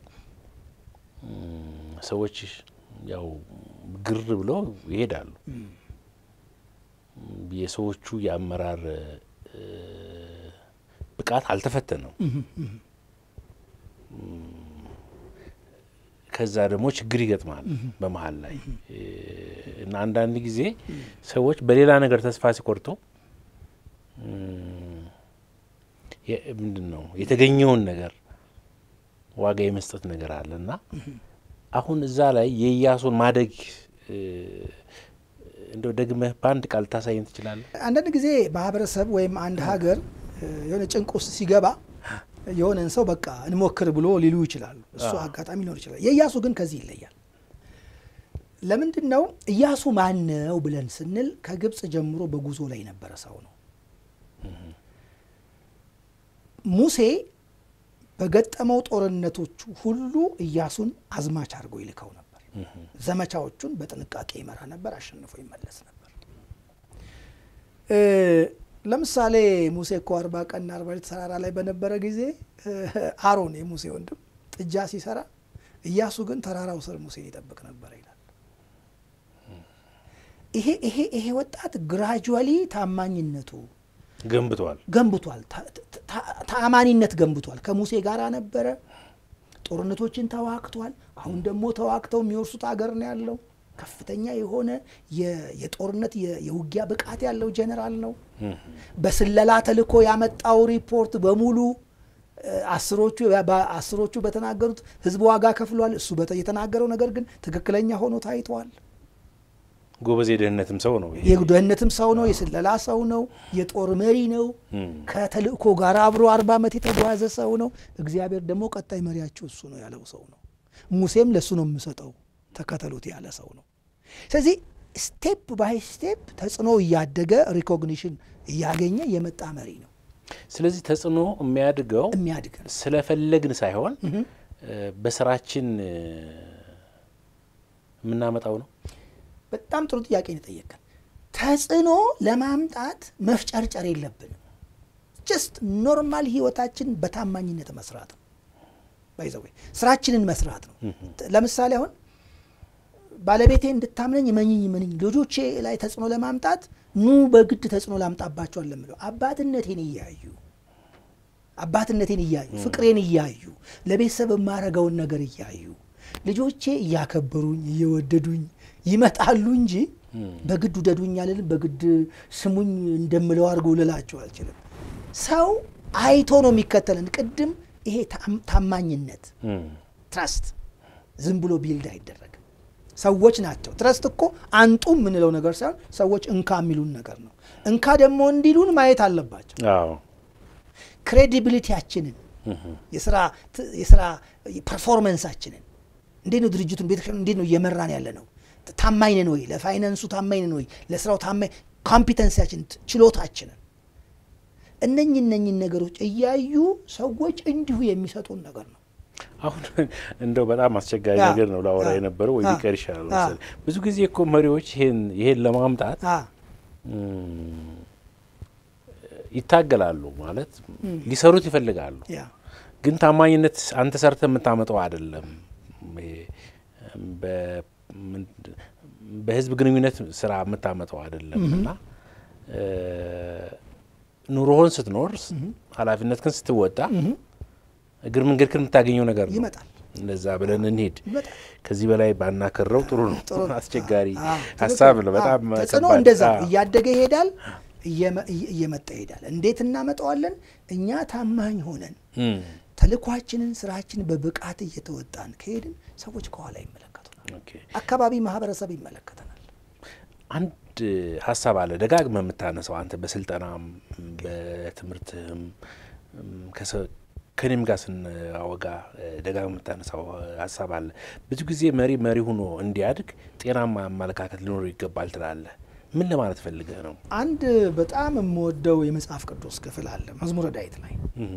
ሰዎች ያው ግር ብለው ይሄዳሉ። የሰዎቹ የአመራር ብቃት አልተፈተነም። ከዛ ደግሞ ችግር ይገጥማል በመሀል ላይ እና አንዳንድ ጊዜ ሰዎች በሌላ ነገር ተስፋ ሲቆርጡ ምንድን ነው የተገኘውን ነገር ዋጋ የመስጠት ነገር አለ እና አሁን እዛ ላይ የኢያሱን ማደግ እንደው ደግመህ በአንድ ቃል ታሳየን ትችላለህ? አንዳንድ ጊዜ ማህበረሰብ ወይም አንድ ሀገር የሆነ ጭንቅ ውስጥ ሲገባ የሆነን ሰው በቃ እንሞክር ብሎ ሊሉ ይችላሉ። እሱ አጋጣሚ ሊኖር ይችላል። የኢያሱ ግን ከዚህ ይለያል። ለምንድን ነው ኢያሱ ማን ነው ብለን ስንል ከግብፅ ጀምሮ በጉዞ ላይ የነበረ ሰው ነው። ሙሴ በገጠመው ጦርነቶቹ ሁሉ ኢያሱን አዝማች አድርጎ ይልከው ነበር። ዘመቻዎቹን በጥንቃቄ ይመራ ነበር፣ አሸንፎ ይመለስ ነበር። ለምሳሌ ሙሴ እኮ አርባ ቀንና አርባ ሌሊት ተራራ ላይ በነበረ ጊዜ አሮን የሙሴ ወንድም ጥጃ ሲሰራ፣ ኢያሱ ግን ተራራው ስር ሙሴን ይጠብቅ ነበር ይላል። ይሄ ይሄ ይሄ ወጣት ግራጁዋሊ ታማኝነቱ ገንብቷል ገንብቷል። ተአማኒነት ገንብቷል። ከሙሴ ጋር ነበረ። ጦርነቶችን ተዋግቷል። አሁን ደግሞ ተዋግተው የሚወርሱት ሀገር ነው ያለው። ከፍተኛ የሆነ የጦርነት የውጊያ ብቃት ያለው ጀኔራል ነው። በስለላ ተልእኮ ያመጣው ሪፖርት በሙሉ አስሮቹ አስሮቹ በተናገሩት ህዝብ ዋጋ ከፍሏል። እሱ የተናገረው ነገር ግን ትክክለኛ ሆኖ ታይተዋል። ጎበዝ የደህንነትም ሰው ነው። የደህንነትም ሰው ነው። የስለላ ሰው ነው። የጦር መሪ ነው። ከተልእኮ ጋር አብሮ አርባ ዓመት የተጓዘ ሰው ነው። እግዚአብሔር ደግሞ ቀጣይ መሪያችሁ እሱ ነው ያለው ሰው ነው። ሙሴም ለእሱ ነው የምሰጠው ተከተሉት ያለ ሰው ነው። ስለዚህ ስቴፕ ባይ ስቴፕ ተጽዕኖ እያደገ ሪኮግኒሽን እያገኘ የመጣ መሪ ነው። ስለዚህ ተጽዕኖ የሚያድገው የሚያድግ ስለፈለግን ሳይሆን በስራችን የምናመጣው ነው። በጣም ጥሩ ጥያቄ ነው የጠየቀን። ተጽዕኖ ለማምጣት መፍጨርጨር የለብንም። ጀስት ኖርማል ህይወታችን በታማኝነት መስራት ነው። ባይዘዌ ስራችንን መስራት ነው። ለምሳሌ አሁን ባለቤቴ እንድታምነኝ መኝኝ ምንኝ ልጆቼ ላይ ተጽዕኖ ለማምጣት ኑ በግድ ተጽዕኖ ላምጣባቸዋል ለምለው አባትነቴን እያዩ አባትነቴን እያዩ ፍቅሬን እያዩ ለቤተሰብ የማረገውን ነገር እያዩ ልጆቼ እያከበሩኝ እየወደዱኝ ይመጣሉ እንጂ በግድ ውደዱኝ አልልም። በግድ ስሙኝ እንደምለው አድርገው ልላቸው አልችልም። ሰው አይቶ ነው የሚከተልን። ቅድም ይሄ ታማኝነት ትረስት ዝም ብሎ ቢልድ አይደረግም። ሰዎች ናቸው። ትረስት እኮ አንጡ የምንለው ነገር ሳይሆን ሰዎች እንካ የሚሉን ነገር ነው። እንካ ደግሞ እንዲሉን ማየት አለባቸው። ክሬዲቢሊቲያችንን፣ የስራ ፐርፎርመንሳችንን እንዴት ነው ድርጅቱን ቤተክርስቲያኑ እንዴት ነው እየመራን ያለ ነው? ታማኝ ነን ወይ? ለፋይናንሱ ታማኝ ነን ወይ? ለስራው ታማኝ ኮምፒተንሲያችን፣ ችሎታችንን እነኝ እነኝን ነገሮች እያዩ ሰዎች እንዲሁ የሚሰጡን ነገር ነው። አሁን እንደው በጣም አስቸጋሪ ነገር ነው ላወራ የነበረው ወይ ቢቀር ይሻላል መሰለኝ። ብዙ ጊዜ እኮ መሪዎች ይሄን ይሄን ለማምጣት ይታገላሉ፣ ማለት ሊሰሩት ይፈልጋሉ። ግን ታማኝነት አንተ ሰርተ የምታመጣው አይደለም። በህዝብ ግንኙነት ስራ የምታመጣው አይደለም እና ኑሮህን ስትኖር ኃላፊነት ግን ስትወጣ እግር መንገድ ክን የምታገኘው ነገር ነው። ይመጣል። እንደዛ ብለን እንሄድ። ይመጣል። ከዚህ በላይ ባናከረው ጥሩ ነው። ጥሩ ነው። አስቸጋሪ አዎ፣ ሀሳብ ነው። ትክክል። በጣም አዎ፣ ተጽዕኖ ከባድ። እንደዛ አዎ። እያደገ ይሄዳል፣ እየመ- እየ- እየመጣ ይሄዳል። እንዴት እናመጣዋለን? እኛ ታማኝ ሆነን እም፣ ተልኳችንን፣ ስራችንን በብቃት እየተወጣን ከሄድን ሰዎች ከኋላ ይመለከቱናል። ኦኬ። አካባቢ ማህበረሰብ ይመለከተናል። አንድ ሀሳብ አለ ደጋግመ የምታነሳው አንተ በስልጠናም በትምህርትህም እም፣ ከሰ- ከኔም ጋር ስናወጋ ደጋግመህ የምታነሳው ሀሳብ አለ። ብዙ ጊዜ መሪ መሪ ሆኖ እንዲያድግ ጤናማ አመለካከት ሊኖሩ ይገባል ትላለህ። ምን ለማለት ፈልገህ ነው? አንድ በጣም የምወደው የመጽሐፍ ቅዱስ ክፍል አለ መዝሙረ ዳዊት ላይ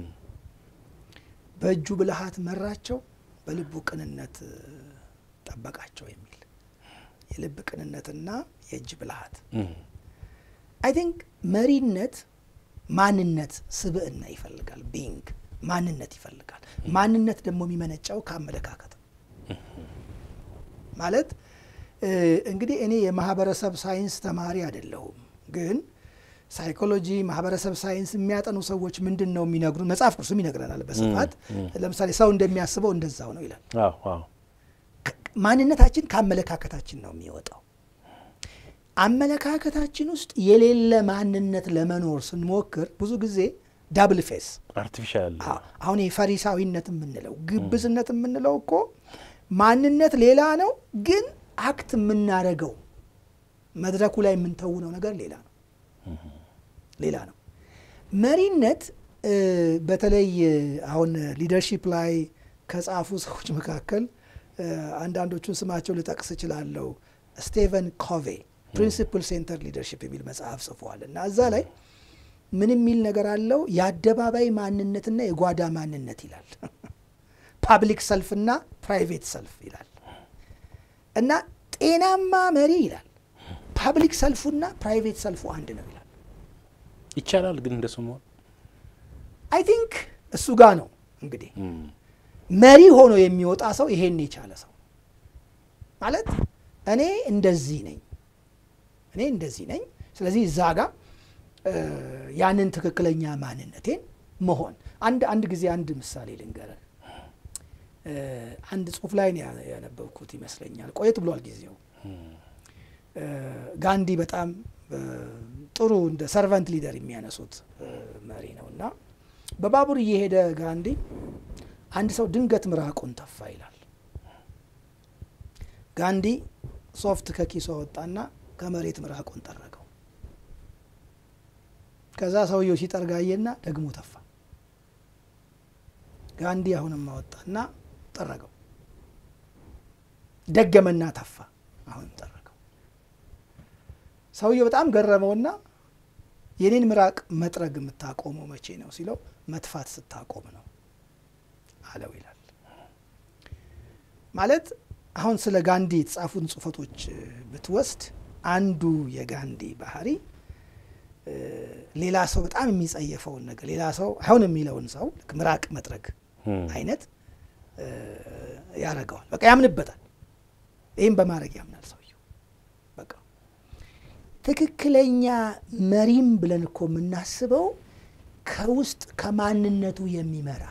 በእጁ ብልሃት መራቸው፣ በልቡ ቅንነት ጠበቃቸው የሚል የልብ ቅንነትና የእጅ ብልሃት አይ ቲንክ መሪነት ማንነት ስብዕና ይፈልጋል። ቢንግ ማንነት ይፈልጋል። ማንነት ደግሞ የሚመነጨው ከአመለካከት ማለት እንግዲህ እኔ የማህበረሰብ ሳይንስ ተማሪ አይደለሁም፣ ግን ሳይኮሎጂ፣ ማህበረሰብ ሳይንስ የሚያጠኑ ሰዎች ምንድን ነው የሚነግሩ? መጽሐፍ ቅዱስም ይነግረናል በስፋት ለምሳሌ ሰው እንደሚያስበው እንደዛው ነው ይላል። ማንነታችን ከአመለካከታችን ነው የሚወጣው። አመለካከታችን ውስጥ የሌለ ማንነት ለመኖር ስንሞክር ብዙ ጊዜ ዳብል ፌስ አርቲፊሻል አሁን የፈሪሳዊነት የምንለው ግብዝነት የምንለው እኮ ማንነት ሌላ ነው፣ ግን አክት የምናደርገው መድረኩ ላይ የምንተውነው ነገር ሌላ ነው ሌላ ነው። መሪነት በተለይ አሁን ሊደርሺፕ ላይ ከጻፉ ሰዎች መካከል አንዳንዶቹን ስማቸው ልጠቅስ እችላለሁ። ስቴቨን ኮቬ ፕሪንሲፕል ሴንተር ሊደርሺፕ የሚል መጽሐፍ ጽፏል እና እዛ ላይ ምን የሚል ነገር አለው? የአደባባይ ማንነትና የጓዳ ማንነት ይላል። ፓብሊክ ሰልፍና ፕራይቬት ሰልፍ ይላል እና ጤናማ መሪ ይላል ፓብሊክ ሰልፉና ፕራይቬት ሰልፉ አንድ ነው ይላል። ይቻላል ግን እንደሱ መሆን አይ ቲንክ እሱ ጋር ነው እንግዲህ መሪ ሆኖ የሚወጣ ሰው ይሄን የቻለ ሰው ማለት እኔ እንደዚህ ነኝ፣ እኔ እንደዚህ ነኝ። ስለዚህ እዛ ጋር ያንን ትክክለኛ ማንነቴን መሆን አንድ አንድ ጊዜ አንድ ምሳሌ ልንገረን። አንድ ጽሁፍ ላይ ያነበብኩት ይመስለኛል፣ ቆየት ብሏል ጊዜው። ጋንዲ በጣም ጥሩ እንደ ሰርቫንት ሊደር የሚያነሱት መሪ ነው እና በባቡር እየሄደ ጋንዲ አንድ ሰው ድንገት ምራቁን ተፋ ይላል። ጋንዲ ሶፍት ከኪሱ አወጣና ከመሬት ምራቁን ጠረገው። ከዛ ሰውየው ሲጠርጋየና ደግሞ ተፋ። ጋንዲ አሁንም አወጣና ጠረገው። ደገመና ተፋ፣ አሁንም ጠረገው። ሰውየው በጣም ገረመውና የኔን ምራቅ መጥረግ የምታቆመው መቼ ነው ሲለው መትፋት ስታቆም ነው አለው ይላል። ማለት አሁን ስለ ጋንዲ የተጻፉን ጽሁፈቶች ብትወስድ አንዱ የጋንዲ ባህሪ ሌላ ሰው በጣም የሚጸየፈውን ነገር ሌላ ሰው አይሆን የሚለውን ሰው ምራቅ መጥረግ አይነት ያደርገዋል። በቃ ያምንበታል። ይህም በማድረግ ያምናል ሰውየው። በቃ ትክክለኛ መሪም ብለን እኮ የምናስበው ከውስጥ ከማንነቱ የሚመራ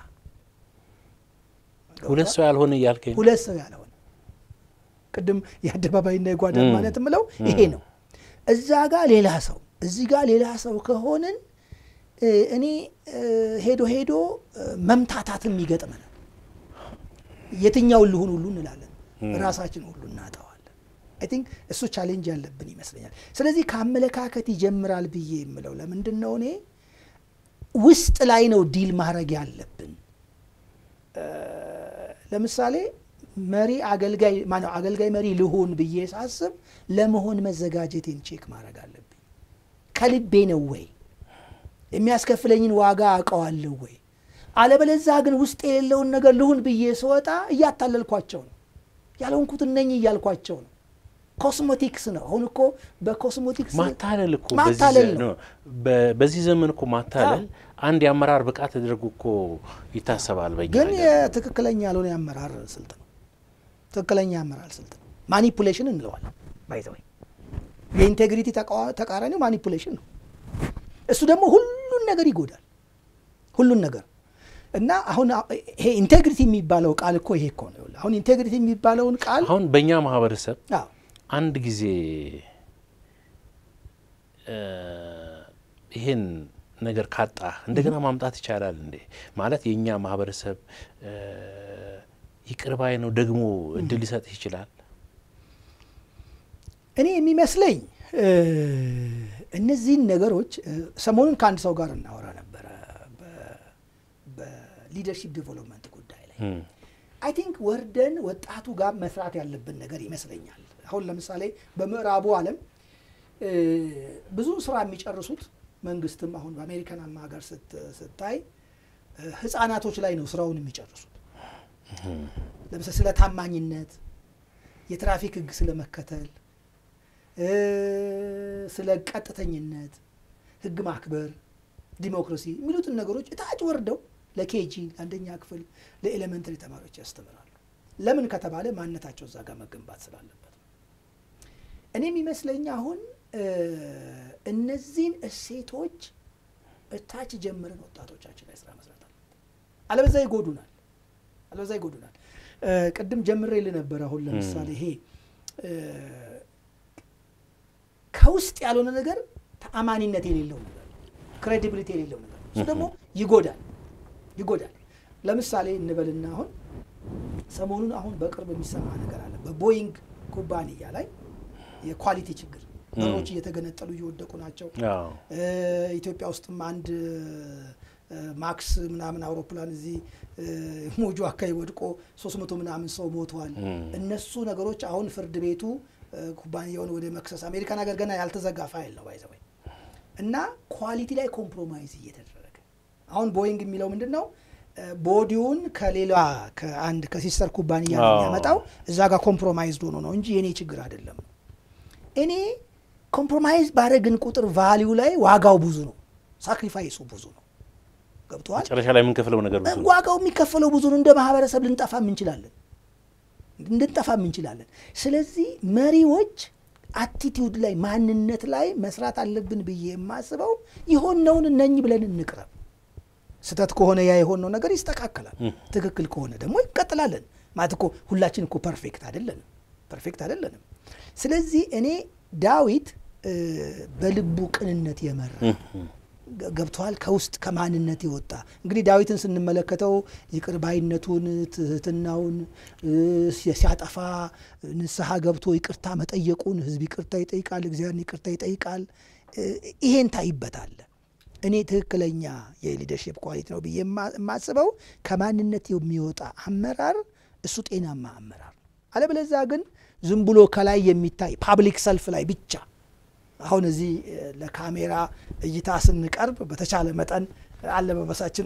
ሁለት ሰው ያልሆነ እያልከኝ ሁለት ሰው ያልሆነ ቅድም የአደባባይና የጓዳ ማለት የምለው ይሄ ነው። እዛ ጋር ሌላ ሰው እዚህ ጋር ሌላ ሰው ከሆንን እኔ ሄዶ ሄዶ መምታታትም ይገጥመናል። የትኛውን ልሁን ሁሉ እንላለን፣ ራሳችን ሁሉ እናጠዋለን። አይ ቲንክ እሱ ቻሌንጅ ያለብን ይመስለኛል። ስለዚህ ከአመለካከት ይጀምራል ብዬ የምለው ለምንድን ነው እኔ ውስጥ ላይ ነው ዲል ማድረግ ያለብን። ለምሳሌ መሪ አገልጋይ ማነው አገልጋይ መሪ ልሆን ብዬ ሳስብ ለመሆን መዘጋጀቴን ቼክ ማድረግ አለብኝ። ከልቤ ነው ወይ? የሚያስከፍለኝን ዋጋ አውቀዋለሁ ወይ? አለበለዛ ግን ውስጥ የሌለውን ነገር ልሁን ብዬ ስወጣ እያታለልኳቸው ነው። ያልሆንኩት ነኝ እያልኳቸው ነው። ኮስሞቲክስ ነው። አሁን እኮ በኮስሞቲክስ ማታለል እኮ ማታለል ነው። በዚህ ዘመን እኮ ማታለል አንድ የአመራር ብቃት ተደርጎ እኮ ይታሰባል። በኛ ግን ሀገር። የትክክለኛ ያልሆነ የአመራር ስልት ነው። ትክክለኛ የአመራር ስልት ነው። ማኒፑሌሽን እንለዋለን። ባይዘወይ የኢንቴግሪቲ ተቃራኒው ማኒፑሌሽን ነው። እሱ ደግሞ ሁሉን ነገር ይጎዳል። ሁሉን ነገር እና አሁን ይሄ ኢንቴግሪቲ የሚባለው ቃል እኮ ይሄ እኮ ነው። አሁን ኢንቴግሪቲ የሚባለውን ቃል አሁን በእኛ ማህበረሰብ አዎ አንድ ጊዜ እ ይሄን ነገር ካጣ እንደገና ማምጣት ይቻላል እንዴ? ማለት የእኛ ማህበረሰብ እ ይቅር ባይ ነው፣ ደግሞ እድል ሊሰጥህ ይችላል። እኔ የሚመስለኝ እ እነዚህን ነገሮች እ ሰሞኑን ከአንድ ሰው ጋር እናወራ ነበረ በ- በሊደርሺፕ ዴቨሎፕመንት ጉዳይ ላይ አይ ቲንክ ወርደን ወጣቱ ጋር መስራት ያለብን ነገር ይመስለኛል። አሁን ለምሳሌ በምዕራቡ ዓለም ብዙ ስራ የሚጨርሱት መንግስትም አሁን በአሜሪካን ሀገር ስታይ ህፃናቶች ላይ ነው ስራውን የሚጨርሱት። ለምሳሌ ስለ ታማኝነት፣ የትራፊክ ህግ ስለ መከተል፣ ስለ ቀጥተኝነት፣ ህግ ማክበር፣ ዲሞክራሲ የሚሉትን ነገሮች እታች ወርደው ለኬጂ ለአንደኛ ክፍል ለኤሌመንተሪ ተማሪዎች ያስተምራሉ። ለምን ከተባለ ማንነታቸው እዛ ጋር መገንባት ስላለበት ነው። እኔ የሚመስለኝ አሁን እነዚህን እሴቶች እታች ጀምረን ወጣቶቻችን ላይ ስራ መስራት አለ። አለበዛ ይጎዱናል፣ አለበዛ ይጎዱናል። ቅድም ጀምሬ ልነበር። አሁን ለምሳሌ ይሄ ከውስጥ ያልሆነ ነገር ተአማኒነት የሌለው ነገር፣ ክሬዲቢሊቲ የሌለው ነገር እሱ ደግሞ ይጎዳል ይጎዳል። ለምሳሌ እንበልና አሁን ሰሞኑን አሁን በቅርብ የሚሰማ ነገር አለ። በቦይንግ ኩባንያ ላይ የኳሊቲ ችግር በሮች እየተገነጠሉ እየወደቁ ናቸው። ኢትዮጵያ ውስጥም አንድ ማክስ ምናምን አውሮፕላን እዚህ ሞጆ አካባቢ ወድቆ ሶስት መቶ ምናምን ሰው ሞተዋል። እነሱ ነገሮች አሁን ፍርድ ቤቱ ኩባንያውን ወደ መክሰስ አሜሪካን ሀገር ገና ያልተዘጋ ፋይል ነው ባይዘወይ እና ኳሊቲ ላይ ኮምፕሮማይዝ እየተደረገ አሁን ቦይንግ የሚለው ምንድን ነው? ቦዲውን ከሌላ ከአንድ ከሲስተር ኩባንያ ነው የሚያመጣው። እዛ ጋር ኮምፕሮማይዝድ ሆኖ ነው እንጂ የእኔ ችግር አይደለም። እኔ ኮምፕሮማይዝ ባደረግን ቁጥር ቫሊዩ ላይ ዋጋው ብዙ ነው፣ ሳክሪፋይሱ ብዙ ነው። ገብተዋል። መጨረሻ ላይ የምንከፍለው ነገር ብዙ ነው። ዋጋው የሚከፈለው ብዙ ነው። እንደ ማህበረሰብ ልንጠፋም እንችላለን እንድንጠፋም እንችላለን። ስለዚህ መሪዎች አቲቲዩድ ላይ ማንነት ላይ መስራት አለብን ብዬ የማስበው የሆነውን እነኝ ብለን እንቅረብ። ስህተት ከሆነ ያ የሆነው ነገር ይስተካከላል። ትክክል ከሆነ ደግሞ ይቀጥላለን። ማለት እኮ ሁላችን እኮ ፐርፌክት አይደለንም፣ ፐርፌክት አይደለንም። ስለዚህ እኔ ዳዊት በልቡ ቅንነት የመራ ገብተዋል ከውስጥ ከማንነት የወጣ እንግዲህ ዳዊትን ስንመለከተው ይቅር ባይነቱን ትህትናውን ሲያጠፋ ንስሐ ገብቶ ይቅርታ መጠየቁን ህዝብ ይቅርታ ይጠይቃል፣ እግዚአብሔርን ይቅርታ ይጠይቃል። ይሄን ታይበታል። እኔ ትክክለኛ የሊደርሽፕ ኳሊቲ ነው ብዬ የማስበው ከማንነት የሚወጣ አመራር እሱ ጤናማ አመራር። አለበለዚያ ግን ዝም ብሎ ከላይ የሚታይ ፓብሊክ ሰልፍ ላይ ብቻ አሁን እዚህ ለካሜራ እይታ ስንቀርብ በተቻለ መጠን አለባበሳችን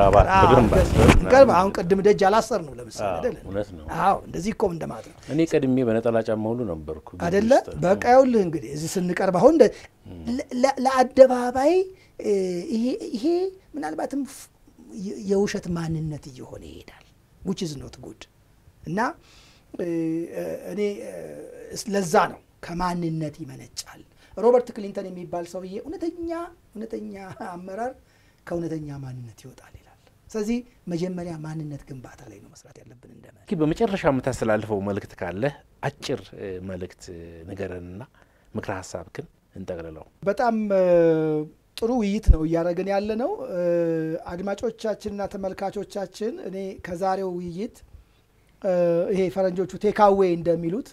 አስተካከል። አሁን ቅድም ደጅ አላሰር ነው ለምሳሌ አይደለ? አዎ እንደዚህ እኮ እንደማለት ነው። እኔ ቀድሜ በነጠላ ጫማ ሁሉ ነበርኩ አደለ? በቃ ይኸውልህ እንግዲህ እዚህ ስንቀርብ አሁን ለአደባባይ ይሄ ምናልባትም የውሸት ማንነት እየሆነ ይሄዳል። ዊች ኢዝ ኖት ጉድ እና እኔ ለዛ ነው ከማንነት ይመነጫል። ሮበርት ክሊንተን የሚባል ሰውዬ እውነተኛ እውነተኛ አመራር ከእውነተኛ ማንነት ይወጣል ይላል። ስለዚህ መጀመሪያ ማንነት ግንባታ ላይ ነው መስራት ያለብን። እንደ በመጨረሻ የምታስተላልፈው መልእክት ካለ አጭር መልእክት ንገረንና ምክረ ሀሳብክን እንጠቅልለው። በጣም ጥሩ ውይይት ነው እያደረግን ያለ ነው። አድማጮቻችንና ተመልካቾቻችን እኔ ከዛሬው ውይይት ይሄ ፈረንጆቹ ቴካዌ እንደሚሉት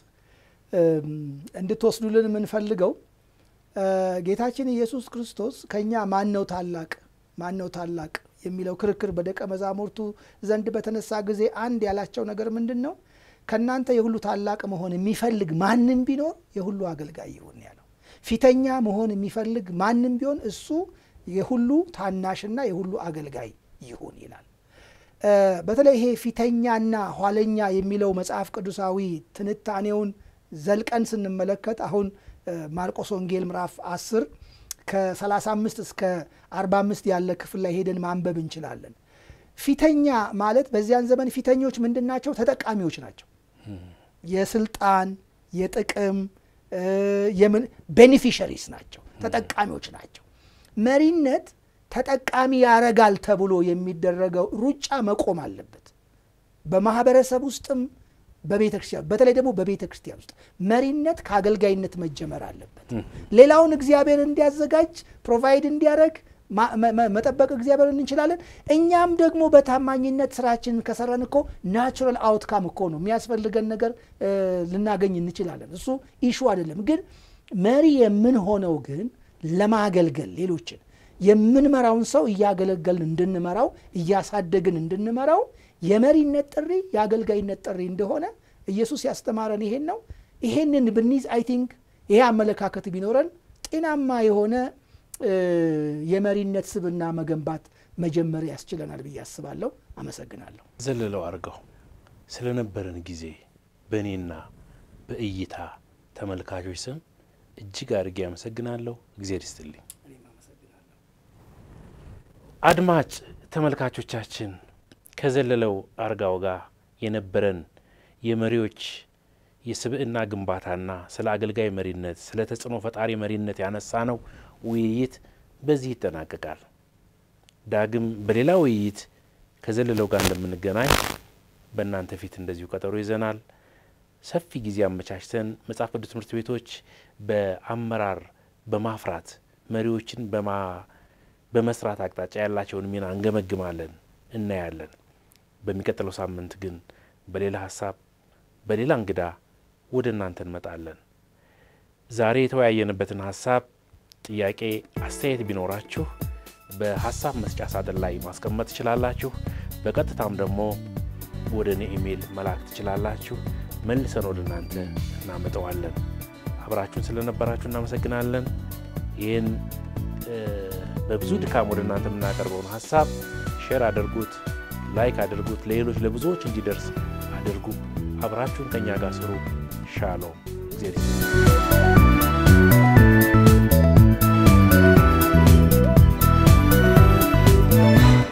እንድትወስዱልን የምንፈልገው ጌታችን ኢየሱስ ክርስቶስ ከእኛ ማን ነው ታላቅ ማን ነው ታላቅ የሚለው ክርክር በደቀ መዛሙርቱ ዘንድ በተነሳ ጊዜ አንድ ያላቸው ነገር ምንድን ነው? ከእናንተ የሁሉ ታላቅ መሆን የሚፈልግ ማንም ቢኖር የሁሉ አገልጋይ ይሁን ያለው። ፊተኛ መሆን የሚፈልግ ማንም ቢሆን እሱ የሁሉ ታናሽና የሁሉ አገልጋይ ይሁን ይላል። በተለይ ይሄ ፊተኛና ኋለኛ የሚለው መጽሐፍ ቅዱሳዊ ትንታኔውን ዘልቀን ስንመለከት አሁን ማርቆስ ወንጌል ምዕራፍ 10 ከ35 እስከ 45 ያለ ክፍል ላይ ሄደን ማንበብ እንችላለን። ፊተኛ ማለት በዚያን ዘመን ፊተኞች ምንድን ናቸው? ተጠቃሚዎች ናቸው። የስልጣን የጥቅም ቤኔፊሸሪስ ናቸው፣ ተጠቃሚዎች ናቸው። መሪነት ተጠቃሚ ያረጋል ተብሎ የሚደረገው ሩጫ መቆም አለበት። በማህበረሰብ ውስጥም በቤተ ክርስቲያን በተለይ ደግሞ በቤተ ክርስቲያን ውስጥ መሪነት ከአገልጋይነት መጀመር አለበት። ሌላውን እግዚአብሔር እንዲያዘጋጅ ፕሮቫይድ እንዲያደርግ መጠበቅ እግዚአብሔር እንችላለን። እኛም ደግሞ በታማኝነት ስራችንን ከሰራን እኮ ናቹራል አውትካም እኮ ነው የሚያስፈልገን ነገር ልናገኝ እንችላለን። እሱ ኢሹ አይደለም። ግን መሪ የምንሆነው ግን ለማገልገል ሌሎችን የምንመራውን ሰው እያገለገልን እንድንመራው እያሳደግን እንድንመራው የመሪነት ጥሪ የአገልጋይነት ጥሪ እንደሆነ ኢየሱስ ያስተማረን ይሄን ነው። ይሄንን ብንይዝ አይ ቲንክ ይሄ አመለካከት ቢኖረን ጤናማ የሆነ የመሪነት ስብና መገንባት መጀመር ያስችለናል ብዬ አስባለሁ። አመሰግናለሁ። ዘለለው አድርገው ስለነበረን ጊዜ በእኔና በእይታ ተመልካቾች ስም እጅግ አድርጌ አመሰግናለሁ። እግዜር ይስጥልኝ። አድማጭ ተመልካቾቻችን ከዘለለው አርጋው ጋር የነበረን የመሪዎች የስብዕና ግንባታና ስለ አገልጋይ መሪነት፣ ስለ ተጽዕኖ ፈጣሪ መሪነት ያነሳ ነው ውይይት በዚህ ይጠናቀቃል። ዳግም በሌላ ውይይት ከዘለለው ጋር እንደምንገናኝ በእናንተ ፊት እንደዚሁ ቀጠሮ ይዘናል። ሰፊ ጊዜ አመቻችተን መጽሐፍ ቅዱስ ትምህርት ቤቶች በአመራር በማፍራት መሪዎችን በመስራት አቅጣጫ ያላቸውን ሚና እንገመግማለን፣ እናያለን። በሚቀጥለው ሳምንት ግን በሌላ ሀሳብ በሌላ እንግዳ ወደ እናንተ እንመጣለን። ዛሬ የተወያየንበትን ሀሳብ ጥያቄ፣ አስተያየት ቢኖራችሁ በሀሳብ መስጫ ሳጥን ላይ ማስቀመጥ ትችላላችሁ። በቀጥታም ደግሞ ወደ እኔ ኢሜይል መላክ ትችላላችሁ። መልሰን ወደ እናንተ እናመጠዋለን። አብራችሁን ስለነበራችሁ እናመሰግናለን። ይህን በብዙ ድካም ወደ እናንተ የምናቀርበውን ሀሳብ ሼር አድርጉት፣ ላይክ አድርጉት፣ ለሌሎች ለብዙዎች እንዲደርስ አድርጉ። አብራችሁን ከእኛ ጋር ስሩ። ሻሎም፣ እግዜር